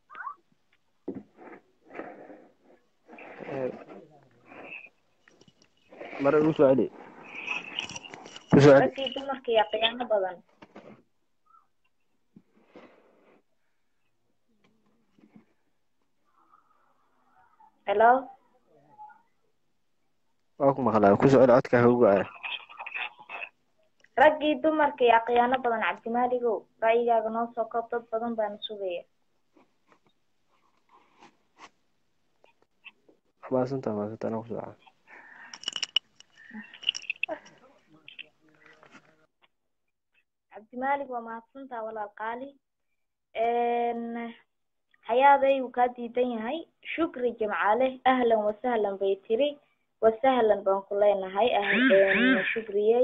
mare ugu soo celi kusoo celi raggii dumarka iyo khiyaano badan hello waa ku maqlaa kusoo celi codkaa ugu aya raggii dumarka iyo khiyaano badan cabdimaaligow ra'yigaaga noo soo koob dad badan baana sugaya maasanta maasanta anaa kusoo caa cabdimaalig waa mahadsantaa walaal qaali xayaaday wuu kaa diidan yahay shukri jimcaale ahlan wasahlan bay tiri wasahlan baan ku leenahay shukriyey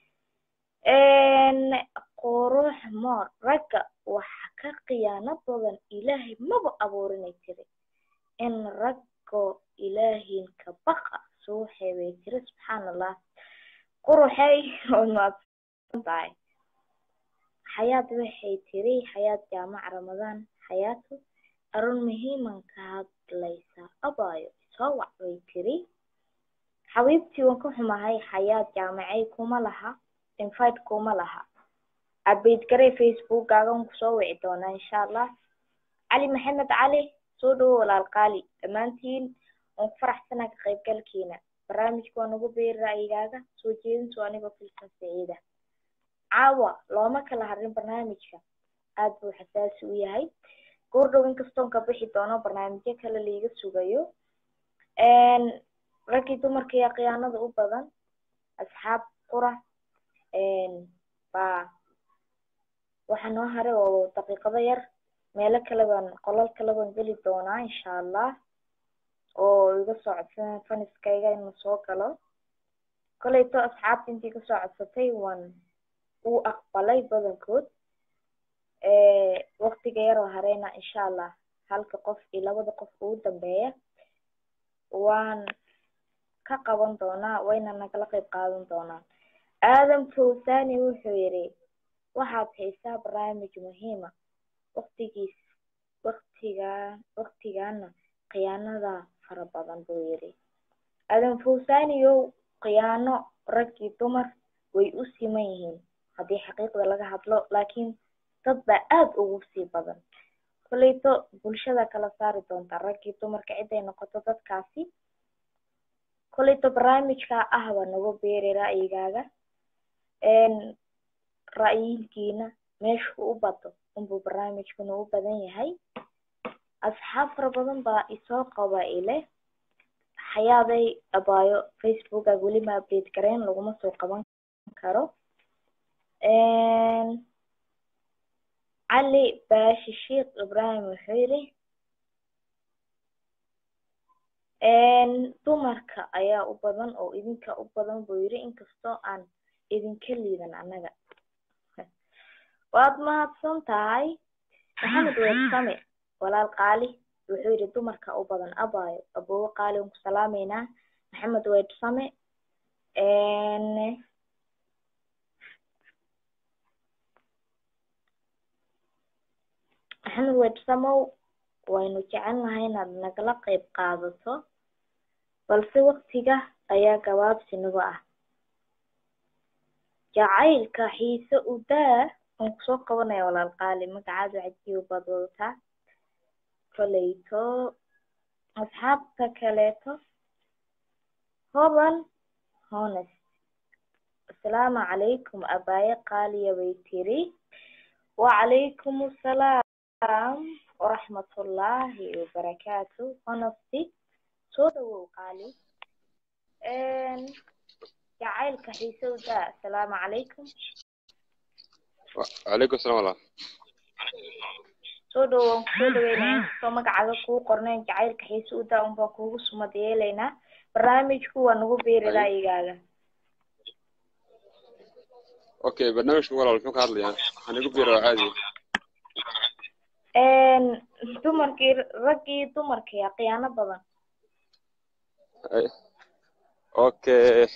qurux moor ragga waxa ka khiyaano badan ilaahay maba abuurinay tiri in raggoo ilaahin ka baqa suuxee bay tiri subxaan allah quruxey ood mahadsan tahay xayaad waxay tiri xayaad jaamac ramadaan xayaatu arun muhiiman ka hadlaysaa abaayo soo wac bay tiri xabiibtii waan ka xumahay xayaad jaamacay kuma laha invite kuma laha abeyd garey facebookkaaga waan kusoo wici doonaa insha allah cali maxamed cali soo dhawo walaal qaali dhammaantiin waan ku faraxsanaa ka qaybgalkiina barnaamijka waa nagu beeri ra'yigaaga soo jeedintu anigoo filsan saciida caawa looma kala harin barnaamijka aad buu xasaasi u yahay goordhow inkastoon ka bixi doono barnaamijyo kale laiga sugayo raggii dumarka iyo khiyaanada u badan asxaab qura baa waxa noo haray oo daqiiqado yar meelo kale baan qolal kale baan geli doonaa insha allah oo iga soo codsan faniskayga inuu soo galo koleyto asxaabta intii kasoo codsatay waan uu aqbalay badankood waktiga yaroo hareyna insha allah halka qof iyo labada qof ugu dambeeya waan ka qaban doonaa wayna nagala qayb qaadan doonaan aadam fawsani wuxuu yidhi waxaad haysaa barnaamij muhiima waktigiis waktigaa waktigaana khiyaanada fara badan buu yidhi aadam fawsaniyow khiyaano rag iyo dumar way u siman yihiin haddii xaqiiqda laga hadlo laakiin dad baa aada ugu sii badan koleyto bulshada kala saari doonta rag iyo dumarka ciday noqoto dadkaasi koleyto barnaamijkaa ah baa nagu beeri ra'yigaaga ra'yinkiina meeshuu u bato unbuu barnaamijkuna u badan yahay asxaab fara badan baa isoo qaba ile xayaaday abaayo facebookaga weli ma update gareen laguma soo qaban karo cali baashi sheekh ibraahim wuxuu yidhi dumarka ayaa u badan oo idinka u badan buu yidhi inkastoo aan idinka liidan annaga waad mahadsan tahay maxamed weersame walaal qaali wuxuu yidhi dumarka u badan abaayo aboowe qaali waan ku salaameynaa maxamed weersame maxamed weersamow waynu jecelnahay inaad nagala qayb qaadato balse waktiga ayaa gabaabsi nagu ah jacaylka xiise u daa waan kusoo qabanaya walaal qaali magacaadu cajiib baad wadataa koleyto asxaabta kaleeto hoban honest asalaamu calaykum abaaye qaaliya bay tiri wacalaykum asalaam waraxmatullaahi wabarakaatu honesty soo dhawow qaali jacaylka xiise u daa asalaamu calaykum وعليكم السلام ورحمة soo dhawow waan kusoo dhaweynaya inkastoo magacaaga kuu qornayn jacaylka xiise u daa unbaan kuugu sumad yeelaynaa barnaamijku waa nagu beeri ra'yigaaga اوكي برنامج ولا المحوك هذا يعني هنقول عادي dumarkii raggii dumarkaya khiyaano badan أي. اوكي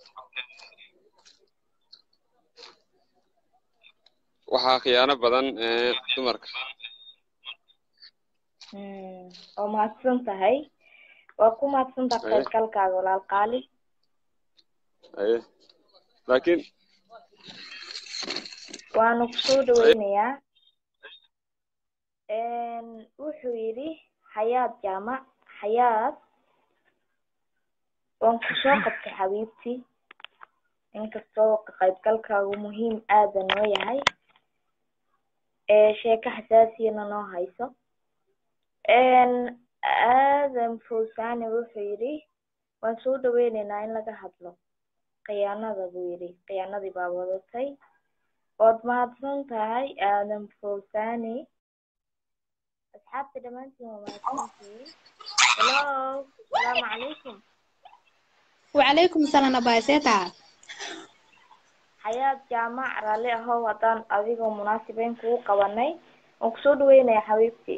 waxaa khiyaano badan ee dumarka waa mahadsan tahay waa ku mahadsan tahay Aye. qaybgalkaaga walaal qaali aye laakiin waanu kusoo dhaweynayaa wuxuu yidhi xayaad jaamac xayaad waan kusoo qabtay xabiibtii inkastoo ka qaybgalkaagu muhiim aada noo yahay ee sheeko xasaasiyana noo hayso aadam fawsani wuxuu yidhi waan soo dhaweyneynaa in laga hadlo khiyaanada buu yidhi khiyaanadii baa wadatay waad mahadsan tahay aadam fawsani asxaabta dhammaantiin waa mahadsantihiin hello asalaamu calaykum وعليكم السلام أبا سيتا xayaad jaamac raalli ahow haddaan adigoo munaasabeyn kugu qabanay waan kusoo dhaweynaya xabiibtii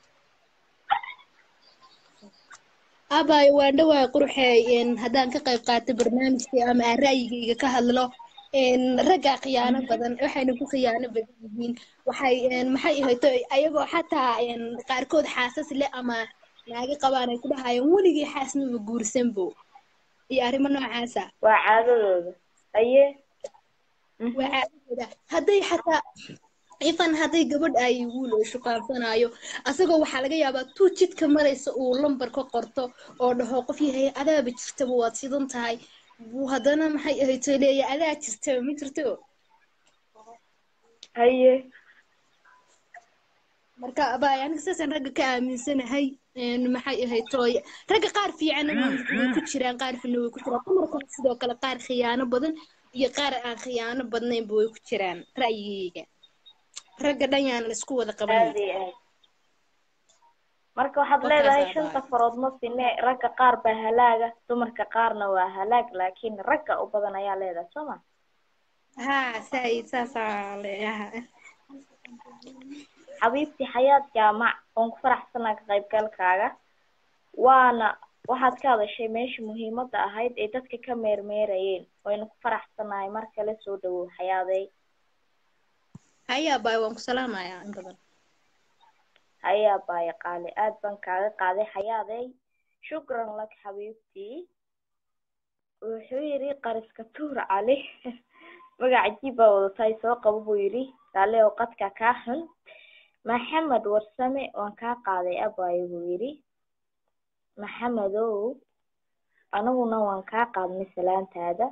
أبا وأنا قرحي إن هدان كقيب قاتل برنامجي أما رأيي كهذلو إن رجع خيانة بدن وحين يكون خيانة بدن وحي إن محي هيتو أيجو حتى إن قاركود حاسس لا أما ناقي قبانا كلها هاي ولقي حاسس إنه بجور سنبو يا أري منو عاسى waa caadadooda aye وعادة هدي حتى ifan hadday gabadh ay wiil oo shuqaansanayo asagoo waxaa laga yaabaa tuu jidka maraysa uu lambar ka qorto oo dhaho qof yahay adaaba jirtaba waad sidan tahay buu haddana maxay ahayd soo leeya adaa jirtaba ma jirto haye marka abay aniga saasaan ragga ka aaminsanahay een, maxay ahayd tooy ragga qaar fiicanna way way ku jiraan qaar xunna way ku jiraan dumarkana sidoo kale qaar khiyaano badan iyo qaar aan khiyaano badnaynba way ku jiraan ra'yigayga ragga dhan yaan isku wada qabanay aad iyo aad marka waxaad Wakaas leedahay abay. shanta farood ma sine ragga qaar baa halaaga dumarka qaarna waa halaag laakiin ragga u badan ayaa leedahay soo ma haa saay saasaa leeyahay xabiibti xayaad jaamac oon ku faraxsanaa ka qaybgalkaaga waana waxaad ka hadashay meesha muhiimadda ahayd ee dadka ka meermeerayeen waynu ku faraxsanahay mar kale soo dhawow xayaadey haya abay waan ku salaamayaa in badan hayaa baaya qaali aad baan kaaga qaaday xayaadey shukran lak xabiibtii wuxuu yidhi qariska tuur cali magac cajiib baa wadatay soo qabo buu yidhi kaale oo qadka kaa xun maxamed warsame waan kaa qaaday abaayo buu yidhi maxamedow aniguna waan kaa qaadnay salaantaada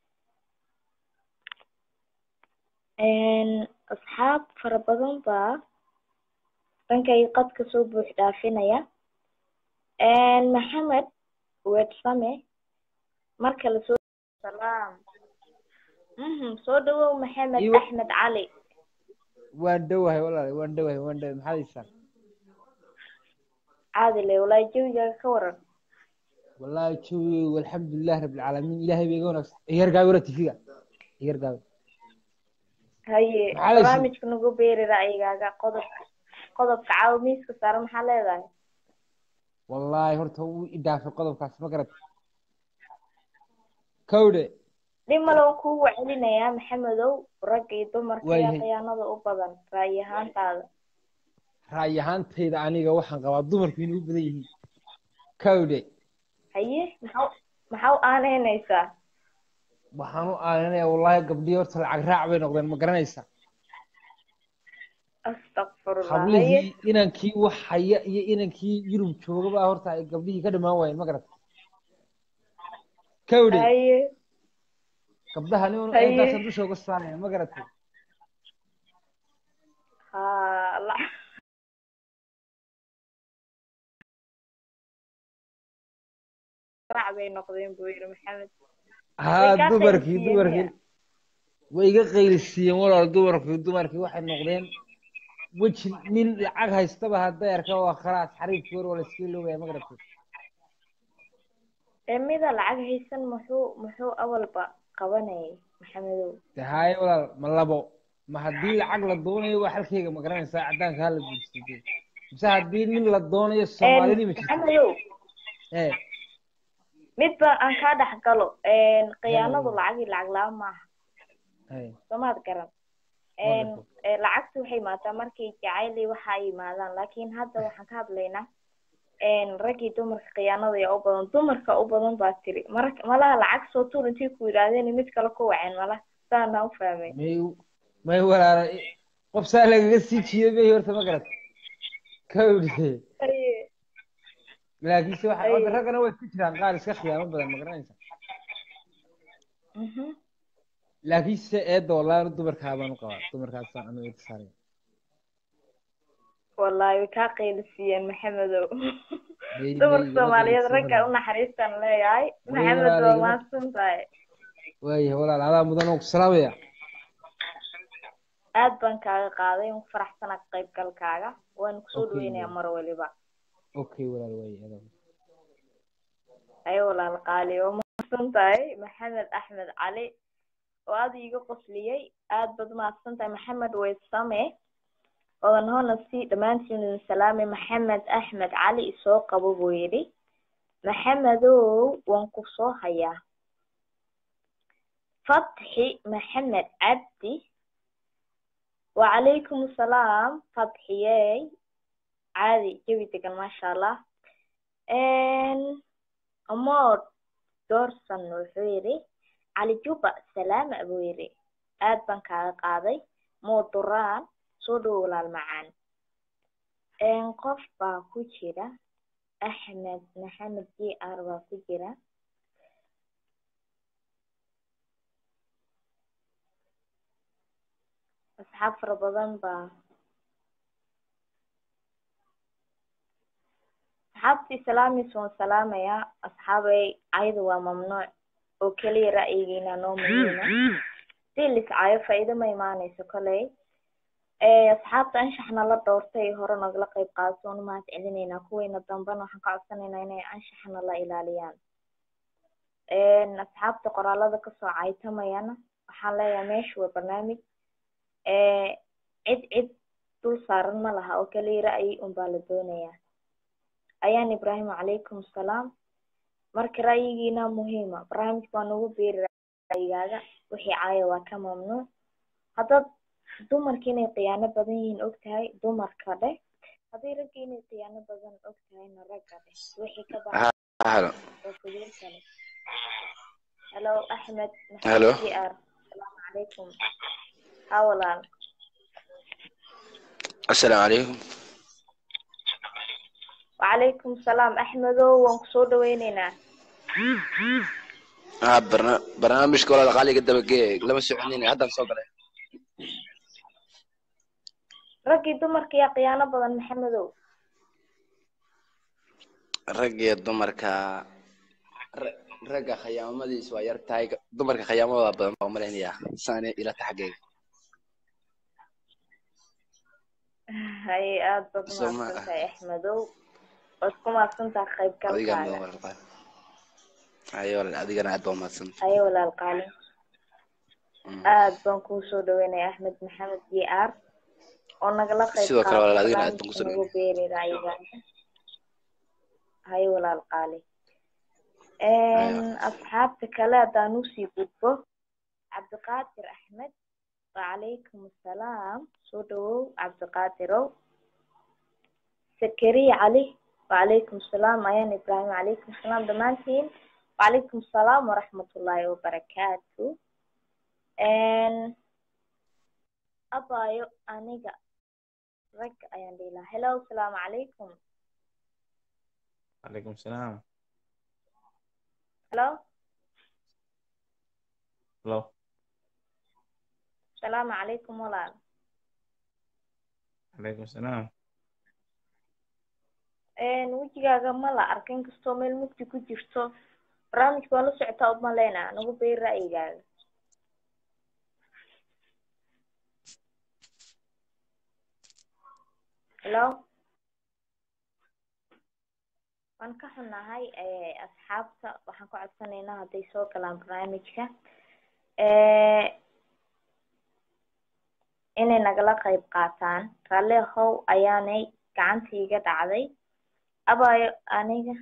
Een, asxaab fara badan baa dhankay qadka soo buux dhaafinaya Een, maxamed weedsame marka lasoo salaam mhm soo dhawow maxamed Iyo- axmed cali waan dhowahay walaal waan dhowahay waan dhowahay maxaad haysaan caadile walaahi jawigaaga ka waran wallaahi joogeygu alxamdulilah rabbilcaalamiin ilaahay bay iga wanaagsan igargaabi wala tifiga igargaabi haye Maxaa haysid? barnaamijka nagu beeri ra'yigaaga qodobka qodobka caawa miiska saaran maxaa leedahay wallaahi horta wuu i dhaafay qodobkaas ma garat kowdhe dhib male waan kuugu celinayaa maxamedow ragga iyo dumarka ayaa Waayahay. khiyaanada u badan ra'yi ahaantaada ra'yi ahaantayda aniga waxaan qabaa dumarku inay u badan yihiin kowdhe haye maxaa maxaa u aaneynaysaa waxaan u aaninayaa wallaahi gabdhihii horta lacag raac bay noqdeen ma garanaysaa astaqfirullah haye hablihii inankii wax haya iyo inankii yurub joogaba horta ay gabdhihii ka dhamaan waayeen ma garat kowdhe haye gabdhaha nin Haye. intaasaan dusha uga saaraya ma garatay haa la raac bay noqdeen buu yidhi maxamed haa kaa dumarkii qaylisiiyeen dumarkii way iga qaylisiiyeen walaal dumarkii dumarkii waxay noqdeen weji nin lacag haystaba hadday arka waa khalaas xariifkii hore waa la iska iloobaya ma garatay ee mida lacag haysan muxuu muxuu awalba qabanayay maxamedow de haaye walaal ma labo ma haddii lacag la doonayo waa xalkeyga ma garanaysaa caddaanka hala guursatay mise haddii nin la doonayo soomaalini ma jirto maxamedow ee midba aan kaa dhex galo khiyaanadu lacag iyo lacag la-aan maaha ee soomaad garan Wonderful. ee, lacagtu waxay imaataa markay jacayl iyo waxa ay yimaadaan laakiin hadda waxaan ka hadlaynaa een, rag iyo dumarka khiyaanada ayaa u badan dumarka u badan baa tiri marka malaha lacag soo tuur intii ku yidhaahdeen mid kale ku waceen malaha saanaa u fahmay may may walaala qof saa lagaga sii jiiday bay horta ma garat kawdhe Haye, laakiinse waxa Ay. hadda raggana way ku jiraan qaar iska khiyaamo badan ma garanaysaa mhm. laakiinse eedda wallaahi dumarkaa baan u qabaa dumarkaasaan anu eedda saaraya wallaahi way kaa qaylisiiyeen maxamedow May- dumarka may- soomaaliyeed may- ragga u naxariistaan leeyahay Way maxamed walaal, waa igama- mahadsan tahay waayahay walaal adaa mudan oo ku salaamaya aad baan kaaga qaaday waan ku faraxsanaa ka qaybgalkaaga waan kusoo Okay, dhaweynayaa walaal. mar waliba okay walaal waayahay adaa ayo walaal qaali waa mahadsan tahay maxamed axmed cali oo aad iiga qosliyey aad baad mahadsan tahay maxamed weysame odan hoona si dhammaantiin idin salaamay maxamed axmed cali isoo qabo buu yidhi maxamedow waan ku soo hayaa fatxi maxamed cabdi wacalaykum asalaam fatxiyey caadi jawi degan maasha allah amood doorsan wuxuu yidhi cali juba salaama buu yidhi aad baan kaaga qaaday mooduraan soo dhowo walaal macaan qof baa ku jira axmed maxamed j r baa ku jira asxaab fara badan baa asxaabtii salaamis waan salaamayaa asxaabay cayda waa mamnuuc oo keliya ra'yigiina noo muhiima si liscayo faa'iido ma imaanayso koley asxaabta anshaxna la doortay hore nagala qayb qaadato waan umahad celinaynaa kuweyna dambena waxaan ka codsanaynaa inay anshaxna la ilaaliyaan asxaabta qoraalada kasoo caytamayana waxaan leeyahay meesha waa barnaamij cid cid dul saaran ma laha oo keliya ra'yi unbaa la doonayaa ayaan ibraahim calaykum salaam marka ra'yigiina muhiima barnaamijka waa nagu beeri ra'yigaaga wixii caaya waa ka mamnuuc haddaad dumarka inay khiyaano badan yihiin og tahay dumarka dheh hadday ragga inay khiyaano badan og tahayna ragga dheh wixii ka baxay halo oo fuduul kale hello axmed Hello. maxamed jr asalaamu calaykum ha walaal assalaamu calaykum wacalaykum salaam axmedow waan kusoo dhaweyneynaa ah barna barnaamijka walaal qaaliga dabagee lama soconina haddaan soo galay raggii dumarka yaa khiyaano badan maxamedow rag iyo dumarka ra- ragga khayaamadiis waa yar tahay dumarka khayaamadooda badan baa umalaynaya saane ila taxageyga haye aada baad Soo ma umahadsan ah. tahay axmedow waad ku mahadsantaha adiga qaybgalkaaga mudan walaal qaali ayo walaal adigana aad baa umahadsan haye walaal qaali aad baan kuu soo dhaweynaya axmed maxamed j r oo nagala qayb Sidoo kale walaal, qaatay adigana aad baan kusoo barnaamijka nagu beeri ra'yigaaga haye walaal qaali asxaabta kale haddaan usii gudbo cabdiqaadir axmed wacalaykum assalaam soo dhawow cabdiqaadirow sakariya cali wacalaykum assalaam ayaan ibraahim wacalaykum assalaam dhammaantiin wacalaykum assalaam waraxmatullaahi wabarakaatu abaayo aniga rag ayaan dhihi lahaa hello asalaamu calaykum عليكم السلام hello لو asalaamu calaykum walaal عليكم السلام wejigaaga ma la arka inkastoo meel mugdi ku jirto barnaamijka waa la socotaa uma leynaa nagu beeri ra'yigaaga hello waan ka xunnahay asxaabta waxaan ka codsanaynaa hadday soo galaan barnaamijka inay nagala qayb qaataan raalli ahow ayaanay gacantii iga dhacday abaayo aniga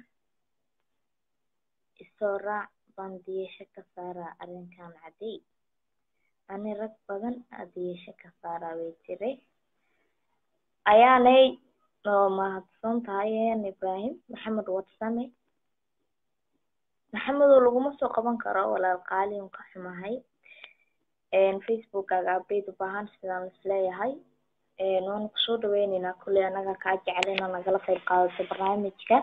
isoo raac baan diyasho ka saaraa arrinkan cadey ani rag badan aa diyasho ka saaraa way tiri ayaanay oo mahadsan tahay ayaan ibraahim maxamed wadsame maxamedow laguma soo qaban karo walaal qaali un ka xumahay facebookkaaga update u baahan sidaan isleeyahay waanu kusoo dhaweyneynaa kulley anaga kaa jecel inaa nagala qayb qaadato barnaamijka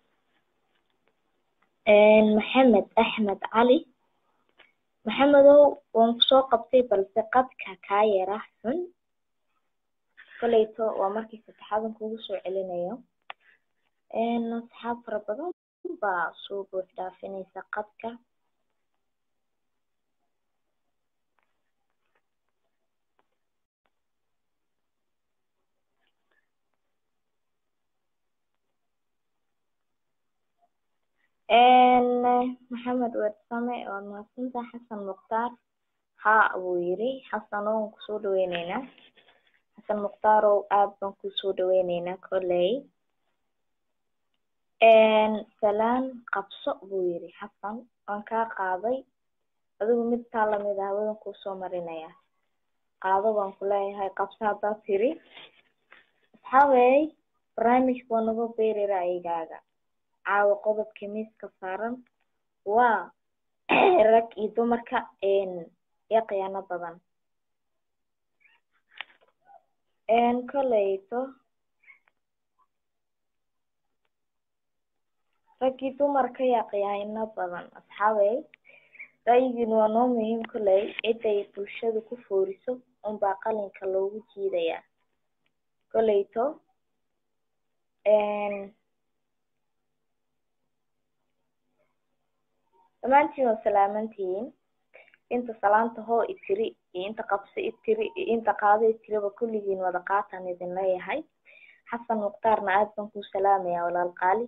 maxamed axmed cali maxamedow waan kusoo qabtay balse qadka kaa yara xun koleyto waa markii saddexaadan kugu soo celinayo asxaab fara badan baa soo buux dhaafinaysa qadka maxamed weersame waad mahadsantahay xasan mukhtaar haa buu yiri xasano waan kusoo dhaweyneynaa xasan muktaarow aad baan kusoo dhaweyneynaa kolley salaan qabso buu yiri xasan waan kaa qaaday adigu mid taa lamid ah wadan kuusoo marinaya qaado baan ku leeyahay qabso haddaad tiri asxaabey barnaamijka waa nagu beeri ra'yigaaga caawa qodobka miiska saaran waa rag iyo dumarka iyo khiyaano badan koleyto raggii dumarka yaa khiyaano badan asxaabey ra'yigiin waa noo muhiim koley ciday bulshadu ku fooriso unbaa qalinka loogu jiidayaa koleyto dhammaantiin waa salaamantihiin inta salaanta hoo itiri iyo inta qabso itiri iyo inta qaado itiriba kulligiin wada qaataan idin leeyahay xasan mukhtaarna aad baan kuu salaamayaa walaal qaali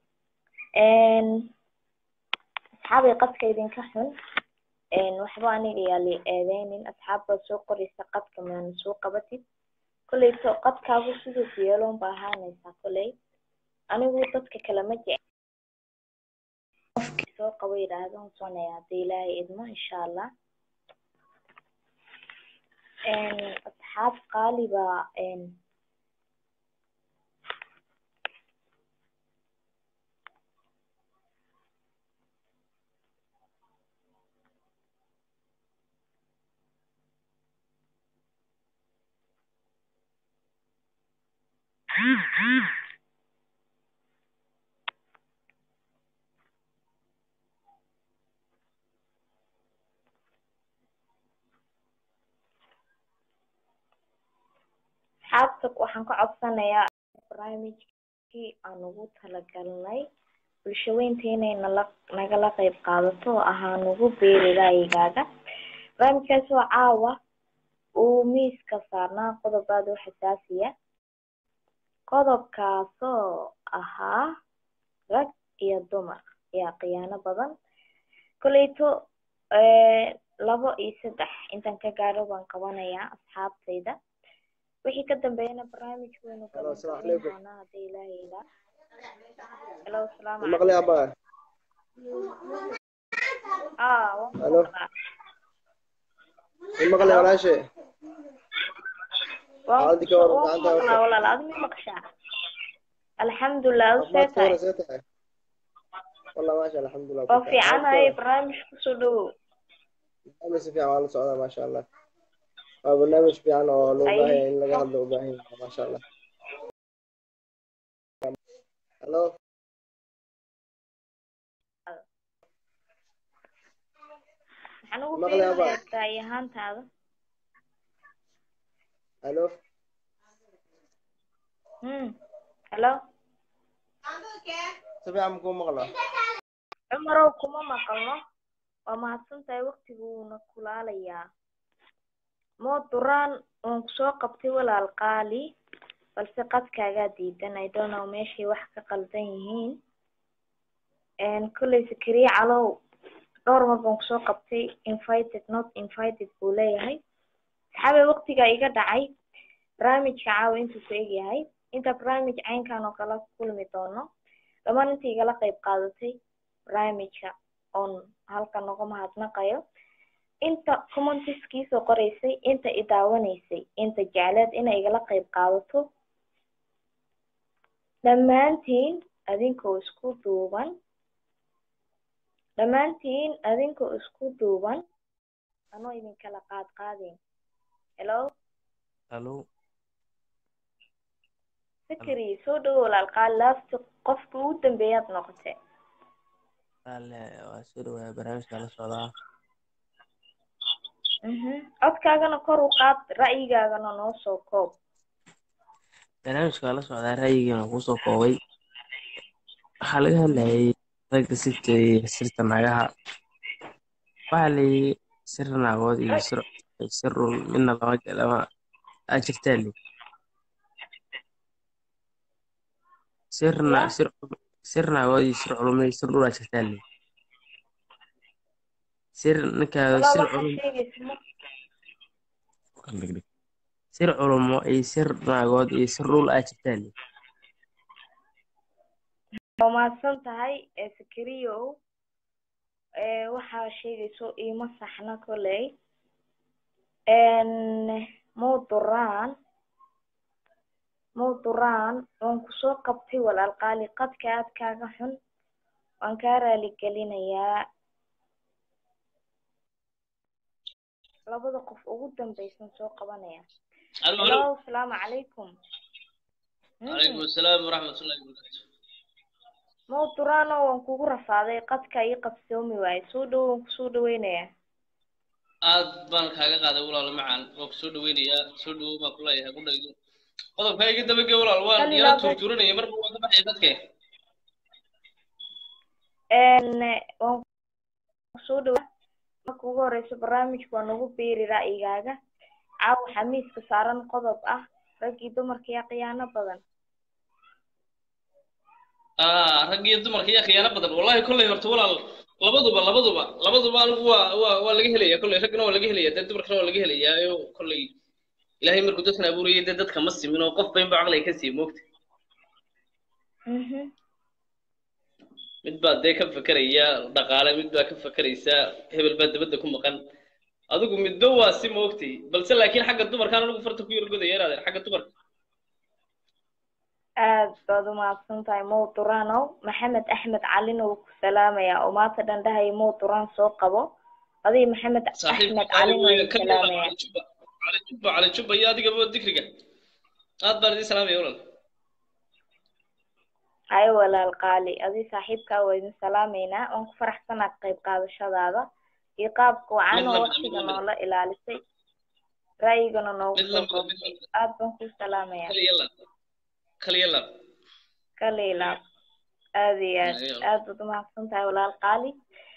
asxaabay qadka idinka xun waxba aniga yaa li eedeynin asxaab baad soo qoraysa qadka maana soo qabatid kolleyto qadkaagu siduu ku yeeloon ba ahaanaysaa kolley anigu dadka kale ma jec qofkii soo qabo yidhaahdo husonaya haddii ilaahay idmo insha allah asxaab qaali baa asxaabta waxaan ka codsanayaa barnaamijkii aan ugu talagalnay bulshaweynta inay nala nagala qeyb qaadato oo ahaa nagu beeri raayigaaga barnaamijkaas oo caawa uu miiska saarnaa qodob aad u xasaasiya qodobkaasoo ahaa rag iyo dumar ayaa khiyaano badan koleyto labo iyo saddex intaan ka gaaro baan qabanayaa asxaabtayda wixii ka dambeeyana barnaamij weynu galangelin doonaa hadda ilaahay ilaa helo asalaamu maqli aba ah waan Halo. maqlaa maqli walaashe waan Xaaladii ka waran waan gacanta maqlaa horta walaal aad ma maqshaa alxamdulilah u see caafimaad ka tahay waran see tahay wallah maasha Allah, alxamdulilah waa ku tahay caafimaad ka fiicanahay waran barnaamij kusoo dhawow barnaamij si fiican waa la socdaa maasha Allah waa barnaamij fiican oo loo baahan yahay in laga hadlo u baahan yahay maasha Allah halo maxaan ugu maqli aba fiirinayaa ra'yi ahaantaada halo hmm helo si fiican makuu maqla cumarow kuma maqalno waa mahadsantahay waqtigu wuuna kulaalayaa moo duraan waan kusoo qabtay walaal qaali balse qadkaagaa diidan i don't know meeshay wax ka qaldan yihiin kolley sakariye calow dhowr mar baan kusoo qabtay invited not invited buu leeyahay saxaabay waqtigaa iga dhacay barnaamijka caawa intuu ku egyahay inta barnaamij caynkan oo kala kulmi doono dhammaan inta igala qayb qaadatay barnaamijka oon halkan noga mahadnaqayo inta commentiskiisoo qoraysay inta i daawanaysay inta jecleed inay igala qayb qaadato dhammaantiin adinkoo isku duuban dhammaantiin adinkoo isku duuban anoo idinkala qaad qaadin hello Hello. fikri soo dhawo walaal qaal laafti qofka ugu dambeeyaad noqotay Alle waa soo dhawaada barnaamijka la socdaa. mhm codkaagana kor u qaad ra'yigaagana noo soo koob Barnaamijka la socdaa ra'yigiina ku soo koobay. Waxaa laga hadlayay ragga sirta iyo sirta naagaha. Waxaa la yidhi sir naagood iyo sir sir run midna lama lama aa jirtaa li. Sir na ya sir sir naagood iyo sir culum iyo sir dhul aa jirtaa li. Sir ninkaa walaa sir waxaa culum sheegaysa ma sir culumo iyo sir naagood iyo sir dhul aa jirtaa li. waa mahadsan tahay ee sakariyow ee waxaa sheegayso iima saxna koley mowduraan mowduraan waan kusoo qabtay walaal qaali qadka aad kaaga xun waan kaa raali gelinayaa labada qof ugu dambeysan soo qabanaya Halo, halo. hello asalaamu calaykum Calaykum asalaam waraxmatullaahi wabarakaatu. mowduraano waan kugu rafaaday qadka ii qabsoomi waaye soo dhowo waan kusoo dhaweynayaa Aad baan kaaga qaaday walaal macaan. Waan ku soo dhaweynayaa. Soo dhawow baan ku leeyahay ku dhaydo. Qodobka iga daba gee walaal waan hal yara ilaa bed turturanaya marba waan ka baxaya dadka. waan soo dhawaa marka ugu horeyso barnaamijka waa nagu beeri ra'yigaaga caawa waxaa miiska saaran qodob ah raggii dumarka iyo khiyaano badan ah rag iyo dumarka iyo khiyaano badan wallahi kolley horta walaal labaduba labaduba labaduba anigu waa waa waa laga helaya kolley raggana waa laga helaya dee dumarkana waa laga helayaa oo kolley ilaahay markuu dadkan abuurayay dee dadka ma simin oo qof baynba caqliga ka sii moogta mid baa dee ka fekeraya dhaqaale mid baa ka fekeraysa hebel baa dabadda ku maqan adigu midba waa si moogtay balse laakiin xagga dumarkaan anigu farta ku yar godaya inaadeen xagga dumarka aad baad umahadsan tahay mow duranow maxamed axmed calina wuu ku salaamayaa oo maanta dhan dhahaya mow duran soo qabo adiga maxamed saaxiibka axmed calina qaali wuu kan salaamayaa cali juba cali juba cali juba iyo adigaba dikriga aad baan idin salaamaya walaal haye walaal qaali adiga saaxiibkaa waa idin salaameynaa waan ku faraxsanaa ka qayb qaadashadaada iyo qaabka wacan mid oo lamida mid waqtiga lamida noola ilaalisay ra'yigana noogu mid soo lamida mid koobtay lamida aad baan kuu salaamayaa kaliya laab kaliya laab kaliilaab aad iyo aad Ayo. aad baad umahadsan tahay walaal qaali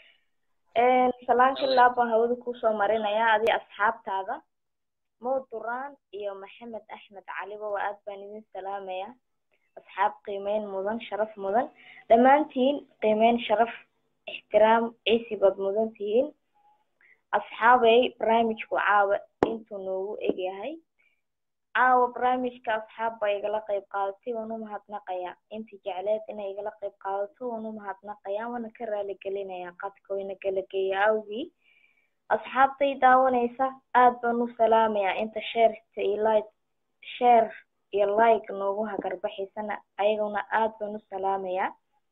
salaan kalilaab baan hawada kuusoo marinayaa adiga asxaabtaada mow duraan iyo maxamed axmed caliba waa aad baan idin salaamayaa asxaab qiimeyn mudan sharaf mudan dhammaantiin qiimeyn sharaf ixtiraam ciisi baad mudan tihiin asxaabay barnaamijku caawa intuu noogu egyahay caawa barnaamijka asxaab baa igala qayb qaadatay waan u mahadnaqayaa intii jecleed inay igala qayb qaadato waan u mahadnaqayaa waana ka raali gelinayaa qadka wayna kala geeya awgii asxaabtay daawanaysa aad baan u salaamayaa inta sheerta iyo like share iyo like noogu hagarbaxaysana ayaguna aad baan u salaamayaa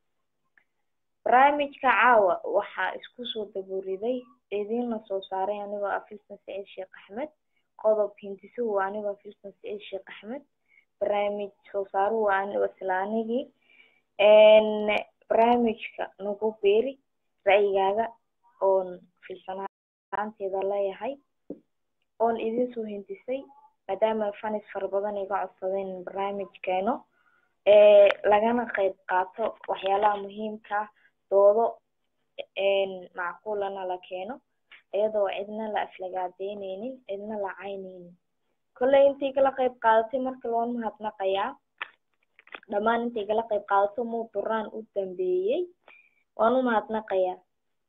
barnaamijka caawa waxaa isku soo daburiday idiinla soo saaray anigoo ah filsan saciid sheekh axmed qodob hindisuhu waa anigoo ah filsan saciid sheekh axmed barnaamij soo saaruhu waa anigoo isla anigii barnaamijka nagu beeri ra'yigaaga oon filsanaanteeda leeyahay oon idin soo hindisay maadaama fanis fara badan iga codsadeen in barnaamij keeno ee lagana qayb qaato waxyaalaha muhiimka ah doodo macquulana la keeno iyadoo cidna la aflagaadeyneynin cidna la cayneynin kolley intii igala qayb qaadatay marka loon mahadnaqayaa dhammaan intii igala qayb qaadato muu duraan u dambeeyey waan u mahadnaqayaa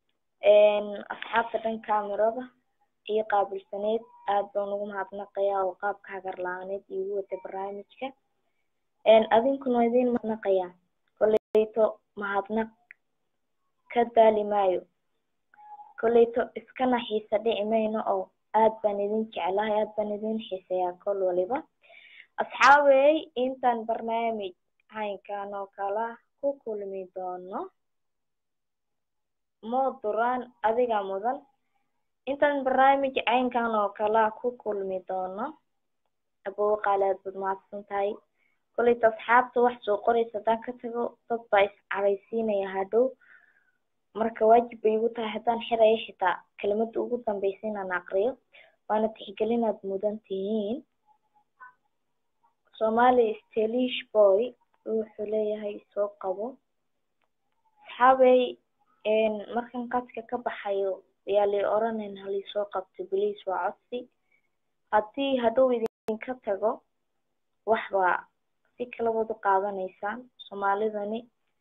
asxaabta dhan kaamirada iyo qaabilsaneed aad baan ugu mahadnaqayaa oo qaabka hagar la-aaneed iigu watay barnaamijka adinkuna waa idiin mahadnaqayaa kolleyto mahadnaq ka daali maayo kolleyto iskana xiisa dhici mayno oo aad baan idin jeclahay aad baan idin xiiseeyaa kol waliba asxaabey intaan barnaamij caynkan oo kala ku kulmi doono moo duraan adiga mudan intaan barnaamij caynkan oo kala ku kulmi doono abow qaali aad baad mahadsan tahay kolleyta asxaabta wax soo qoraysa haddaan ka tago dad baa iscaraysiinaya hadhow marka waajib bay igu tahay haddaan xiraya xitaa kelimada ugu dambeysa inaan aqriyo waana tixgelinaad mudan tihiin somali stelish boy wuxuu leeyahay soo qabo asxaabey markan qadka ka baxayo yaa lay oranen halaysoo qabto beliis waa codsi haddii hadhow idinka tago wax baa si kalabaad u qaadanaysaan soomaalidani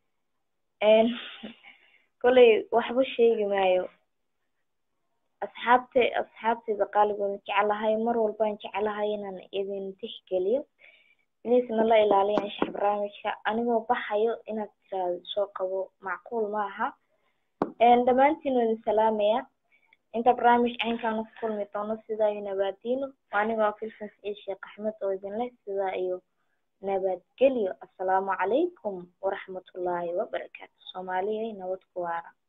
kolley waxba sheegi maayo asxaabte asxaabteyda qaaligoona jecelahay mar walbaan jecelahay inaan idin tixgeliyo beliisna la ilaaliya anshax barnaamijka anigoo baxayo inaad tiraado soo qabo macquul ma aha dhammaantiin waa idin salaamaya inta barnaamij caynkaana ku kulmi doono sidaa iyo nabaadiino waa anigoo filsan saciid sheekh axmed oo idin leh sidaa iyo nabadgelyo assalaamu calaykum waraxmatullaahi wabarakaatu soomaaliya nabad ku waara